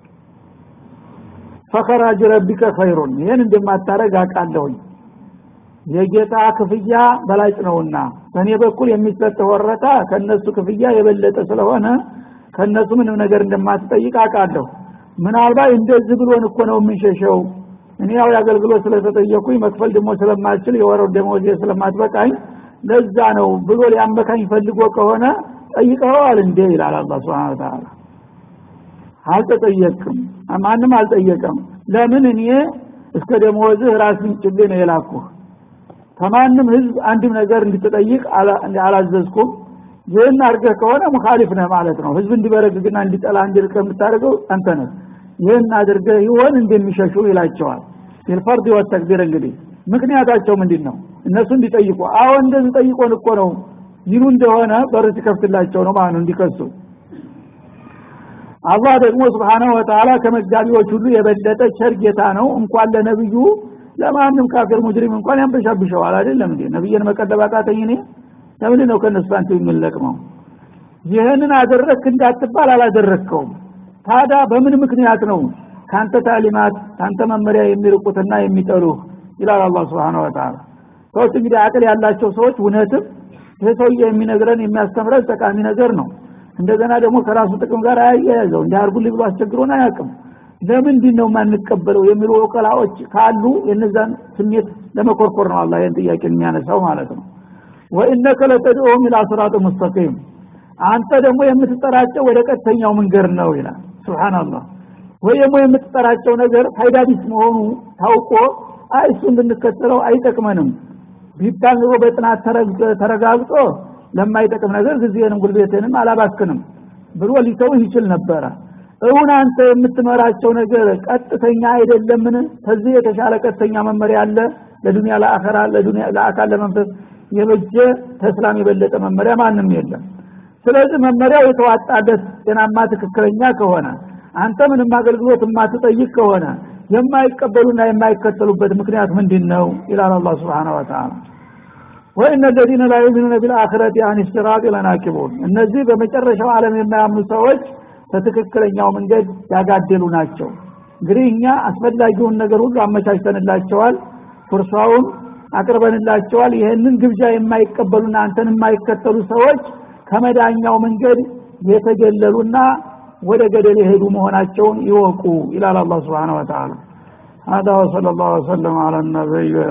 ፈኸራጅ ረቢከ ኸይሩን ይህን እንደማታረግ አውቃለሁኝ የጌታ ክፍያ በላጭ ነውና በእኔ በኩል የሚሰጥ ወረታ ከነሱ ክፍያ የበለጠ ስለሆነ ከነሱ ምንም ነገር እንደማትጠይቅ አውቃለሁ ምናልባት እንደዚህ ብሎን እኮ ነው የምንሸሸው እኔ ያው የአገልግሎት ስለተጠየኩኝ መክፈል ደግሞ ስለማልችል የወረው ደሞዜ ስለማትበቃኝ ለዛ ነው ብሎ ሊያመካኝ ፈልጎ ከሆነ ጠይቀዋል እንዴ ይላል አላህ Subhanahu Ta'ala አልተጠየቅም ማንም አልጠየቀም ለምን እኔ እስከ ደሞዝህ ራስን ጭሌ ነው የላኩህ ከማንም ህዝብ አንድም ነገር እንድትጠይቅ አላዘዝኩም ይህን አድርገህ ከሆነ ሙኻሊፍ ነህ ማለት ነው ህዝብ እንዲበረግግና እንዲጠላ እንዲርቅ የምታደርገው አንተ ነህ ይህን አድርገህ ይሆን እንደሚሸሹ ይላቸዋል ፊልፈርድ ወተክቢር እንግዲህ ምክንያታቸው ምንድን ነው እነሱ እንዲጠይቁ አዎ እንደዚህ ጠይቆን እኮ ነው ይሉ እንደሆነ በር ሲከፍትላቸው ነው ማለት ነው እንዲከሱ አላህ ደግሞ ስብሓነሁ ወተዓላ ከመጋቢዎች ሁሉ የበለጠ ቸር ጌታ ነው እንኳን ለነብዩ ለማንም ካፊር ሙጅሪም እንኳን ያንበሻብሸዋል አይደለም እንዴ ነብይን መቀለብ አቃተኝ እኔ ለምን ነው ከነሱ አንተ የሚለቅመው ይህንን አደረክ እንዳትባል አላደረከውም ታዲያ በምን ምክንያት ነው ካንተ ታሊማት ካንተ መመሪያ የሚርቁትና የሚጠሉህ ይላል አላህ Subhanahu Wa Ta'ala ሰዎች እንግዲህ አቅል ያላቸው ሰዎች እውነትም ይህ ሰውዬ የሚነግረን የሚያስተምረን ጠቃሚ ነገር ነው እንደገና ደግሞ ከራሱ ጥቅም ጋር አያያዘው እንዲያርጉልኝ ብሎ አስቸግሮን አያውቅም ለምንድን ነው የማንቀበለው የሚሉ ወቀላዎች ካሉ የነዛን ስሜት ለመኮርኮር ነው አላህ ይህን ጥያቄ የሚያነሳው ማለት ነው ወኢነከ ለተድዑሁም ኢላ ሲራጥ ሙስተቂም አንተ ደግሞ የምትጠራቸው ወደ ቀጥተኛው መንገድ ነው ይላል ሱብሃንአላህ ወይ ደግሞ የምትጠራቸው ነገር ፋይዳ ቢስ መሆኑ ታውቆ አይ እሱን ብንከተለው አይጠቅመንም ቢባል ኑሮ በጥናት ተረጋግጦ ለማይጠቅም ነገር ጊዜንም ጉልቤትንም አላባክንም ብሎ ሊተውህ ይችል ነበረ እውን አንተ የምትመራቸው ነገር ቀጥተኛ አይደለምን ከዚህ የተሻለ ቀጥተኛ መመሪያ አለ ለዱንያ ለአኸራ ለዱንያ ለአካል ለመንፈስ የበጀ ተስላም የበለጠ መመሪያ ማንም የለም ስለዚህ መመሪያው የተዋጣለት ጤናማ ትክክለኛ ከሆነ አንተ ምንም አገልግሎት የማትጠይቅ ከሆነ የማይቀበሉና የማይከተሉበት ምክንያት ምንድን ነው ይላል አላህ Subhanahu Wa Ta'ala ወኢነ الذين لا يؤمنون بالآخرة عن الصراط لناكبون እነዚህ በመጨረሻው ዓለም የማያምኑ ሰዎች በትክክለኛው መንገድ ያጋደሉ ናቸው እንግዲህ እኛ አስፈላጊውን ነገር ሁሉ አመቻችተንላቸዋል ፍርሷውን አቅርበንላቸዋል ይህንን ግብዣ የማይቀበሉና አንተን የማይከተሉ ሰዎች ከመዳኛው መንገድ የተገለሉና ወደ ገደል የሄዱ መሆናቸውን ይወቁ ይላል አላህ Subhanahu Wa Ta'ala هذا وصلى الله وسلم على النبي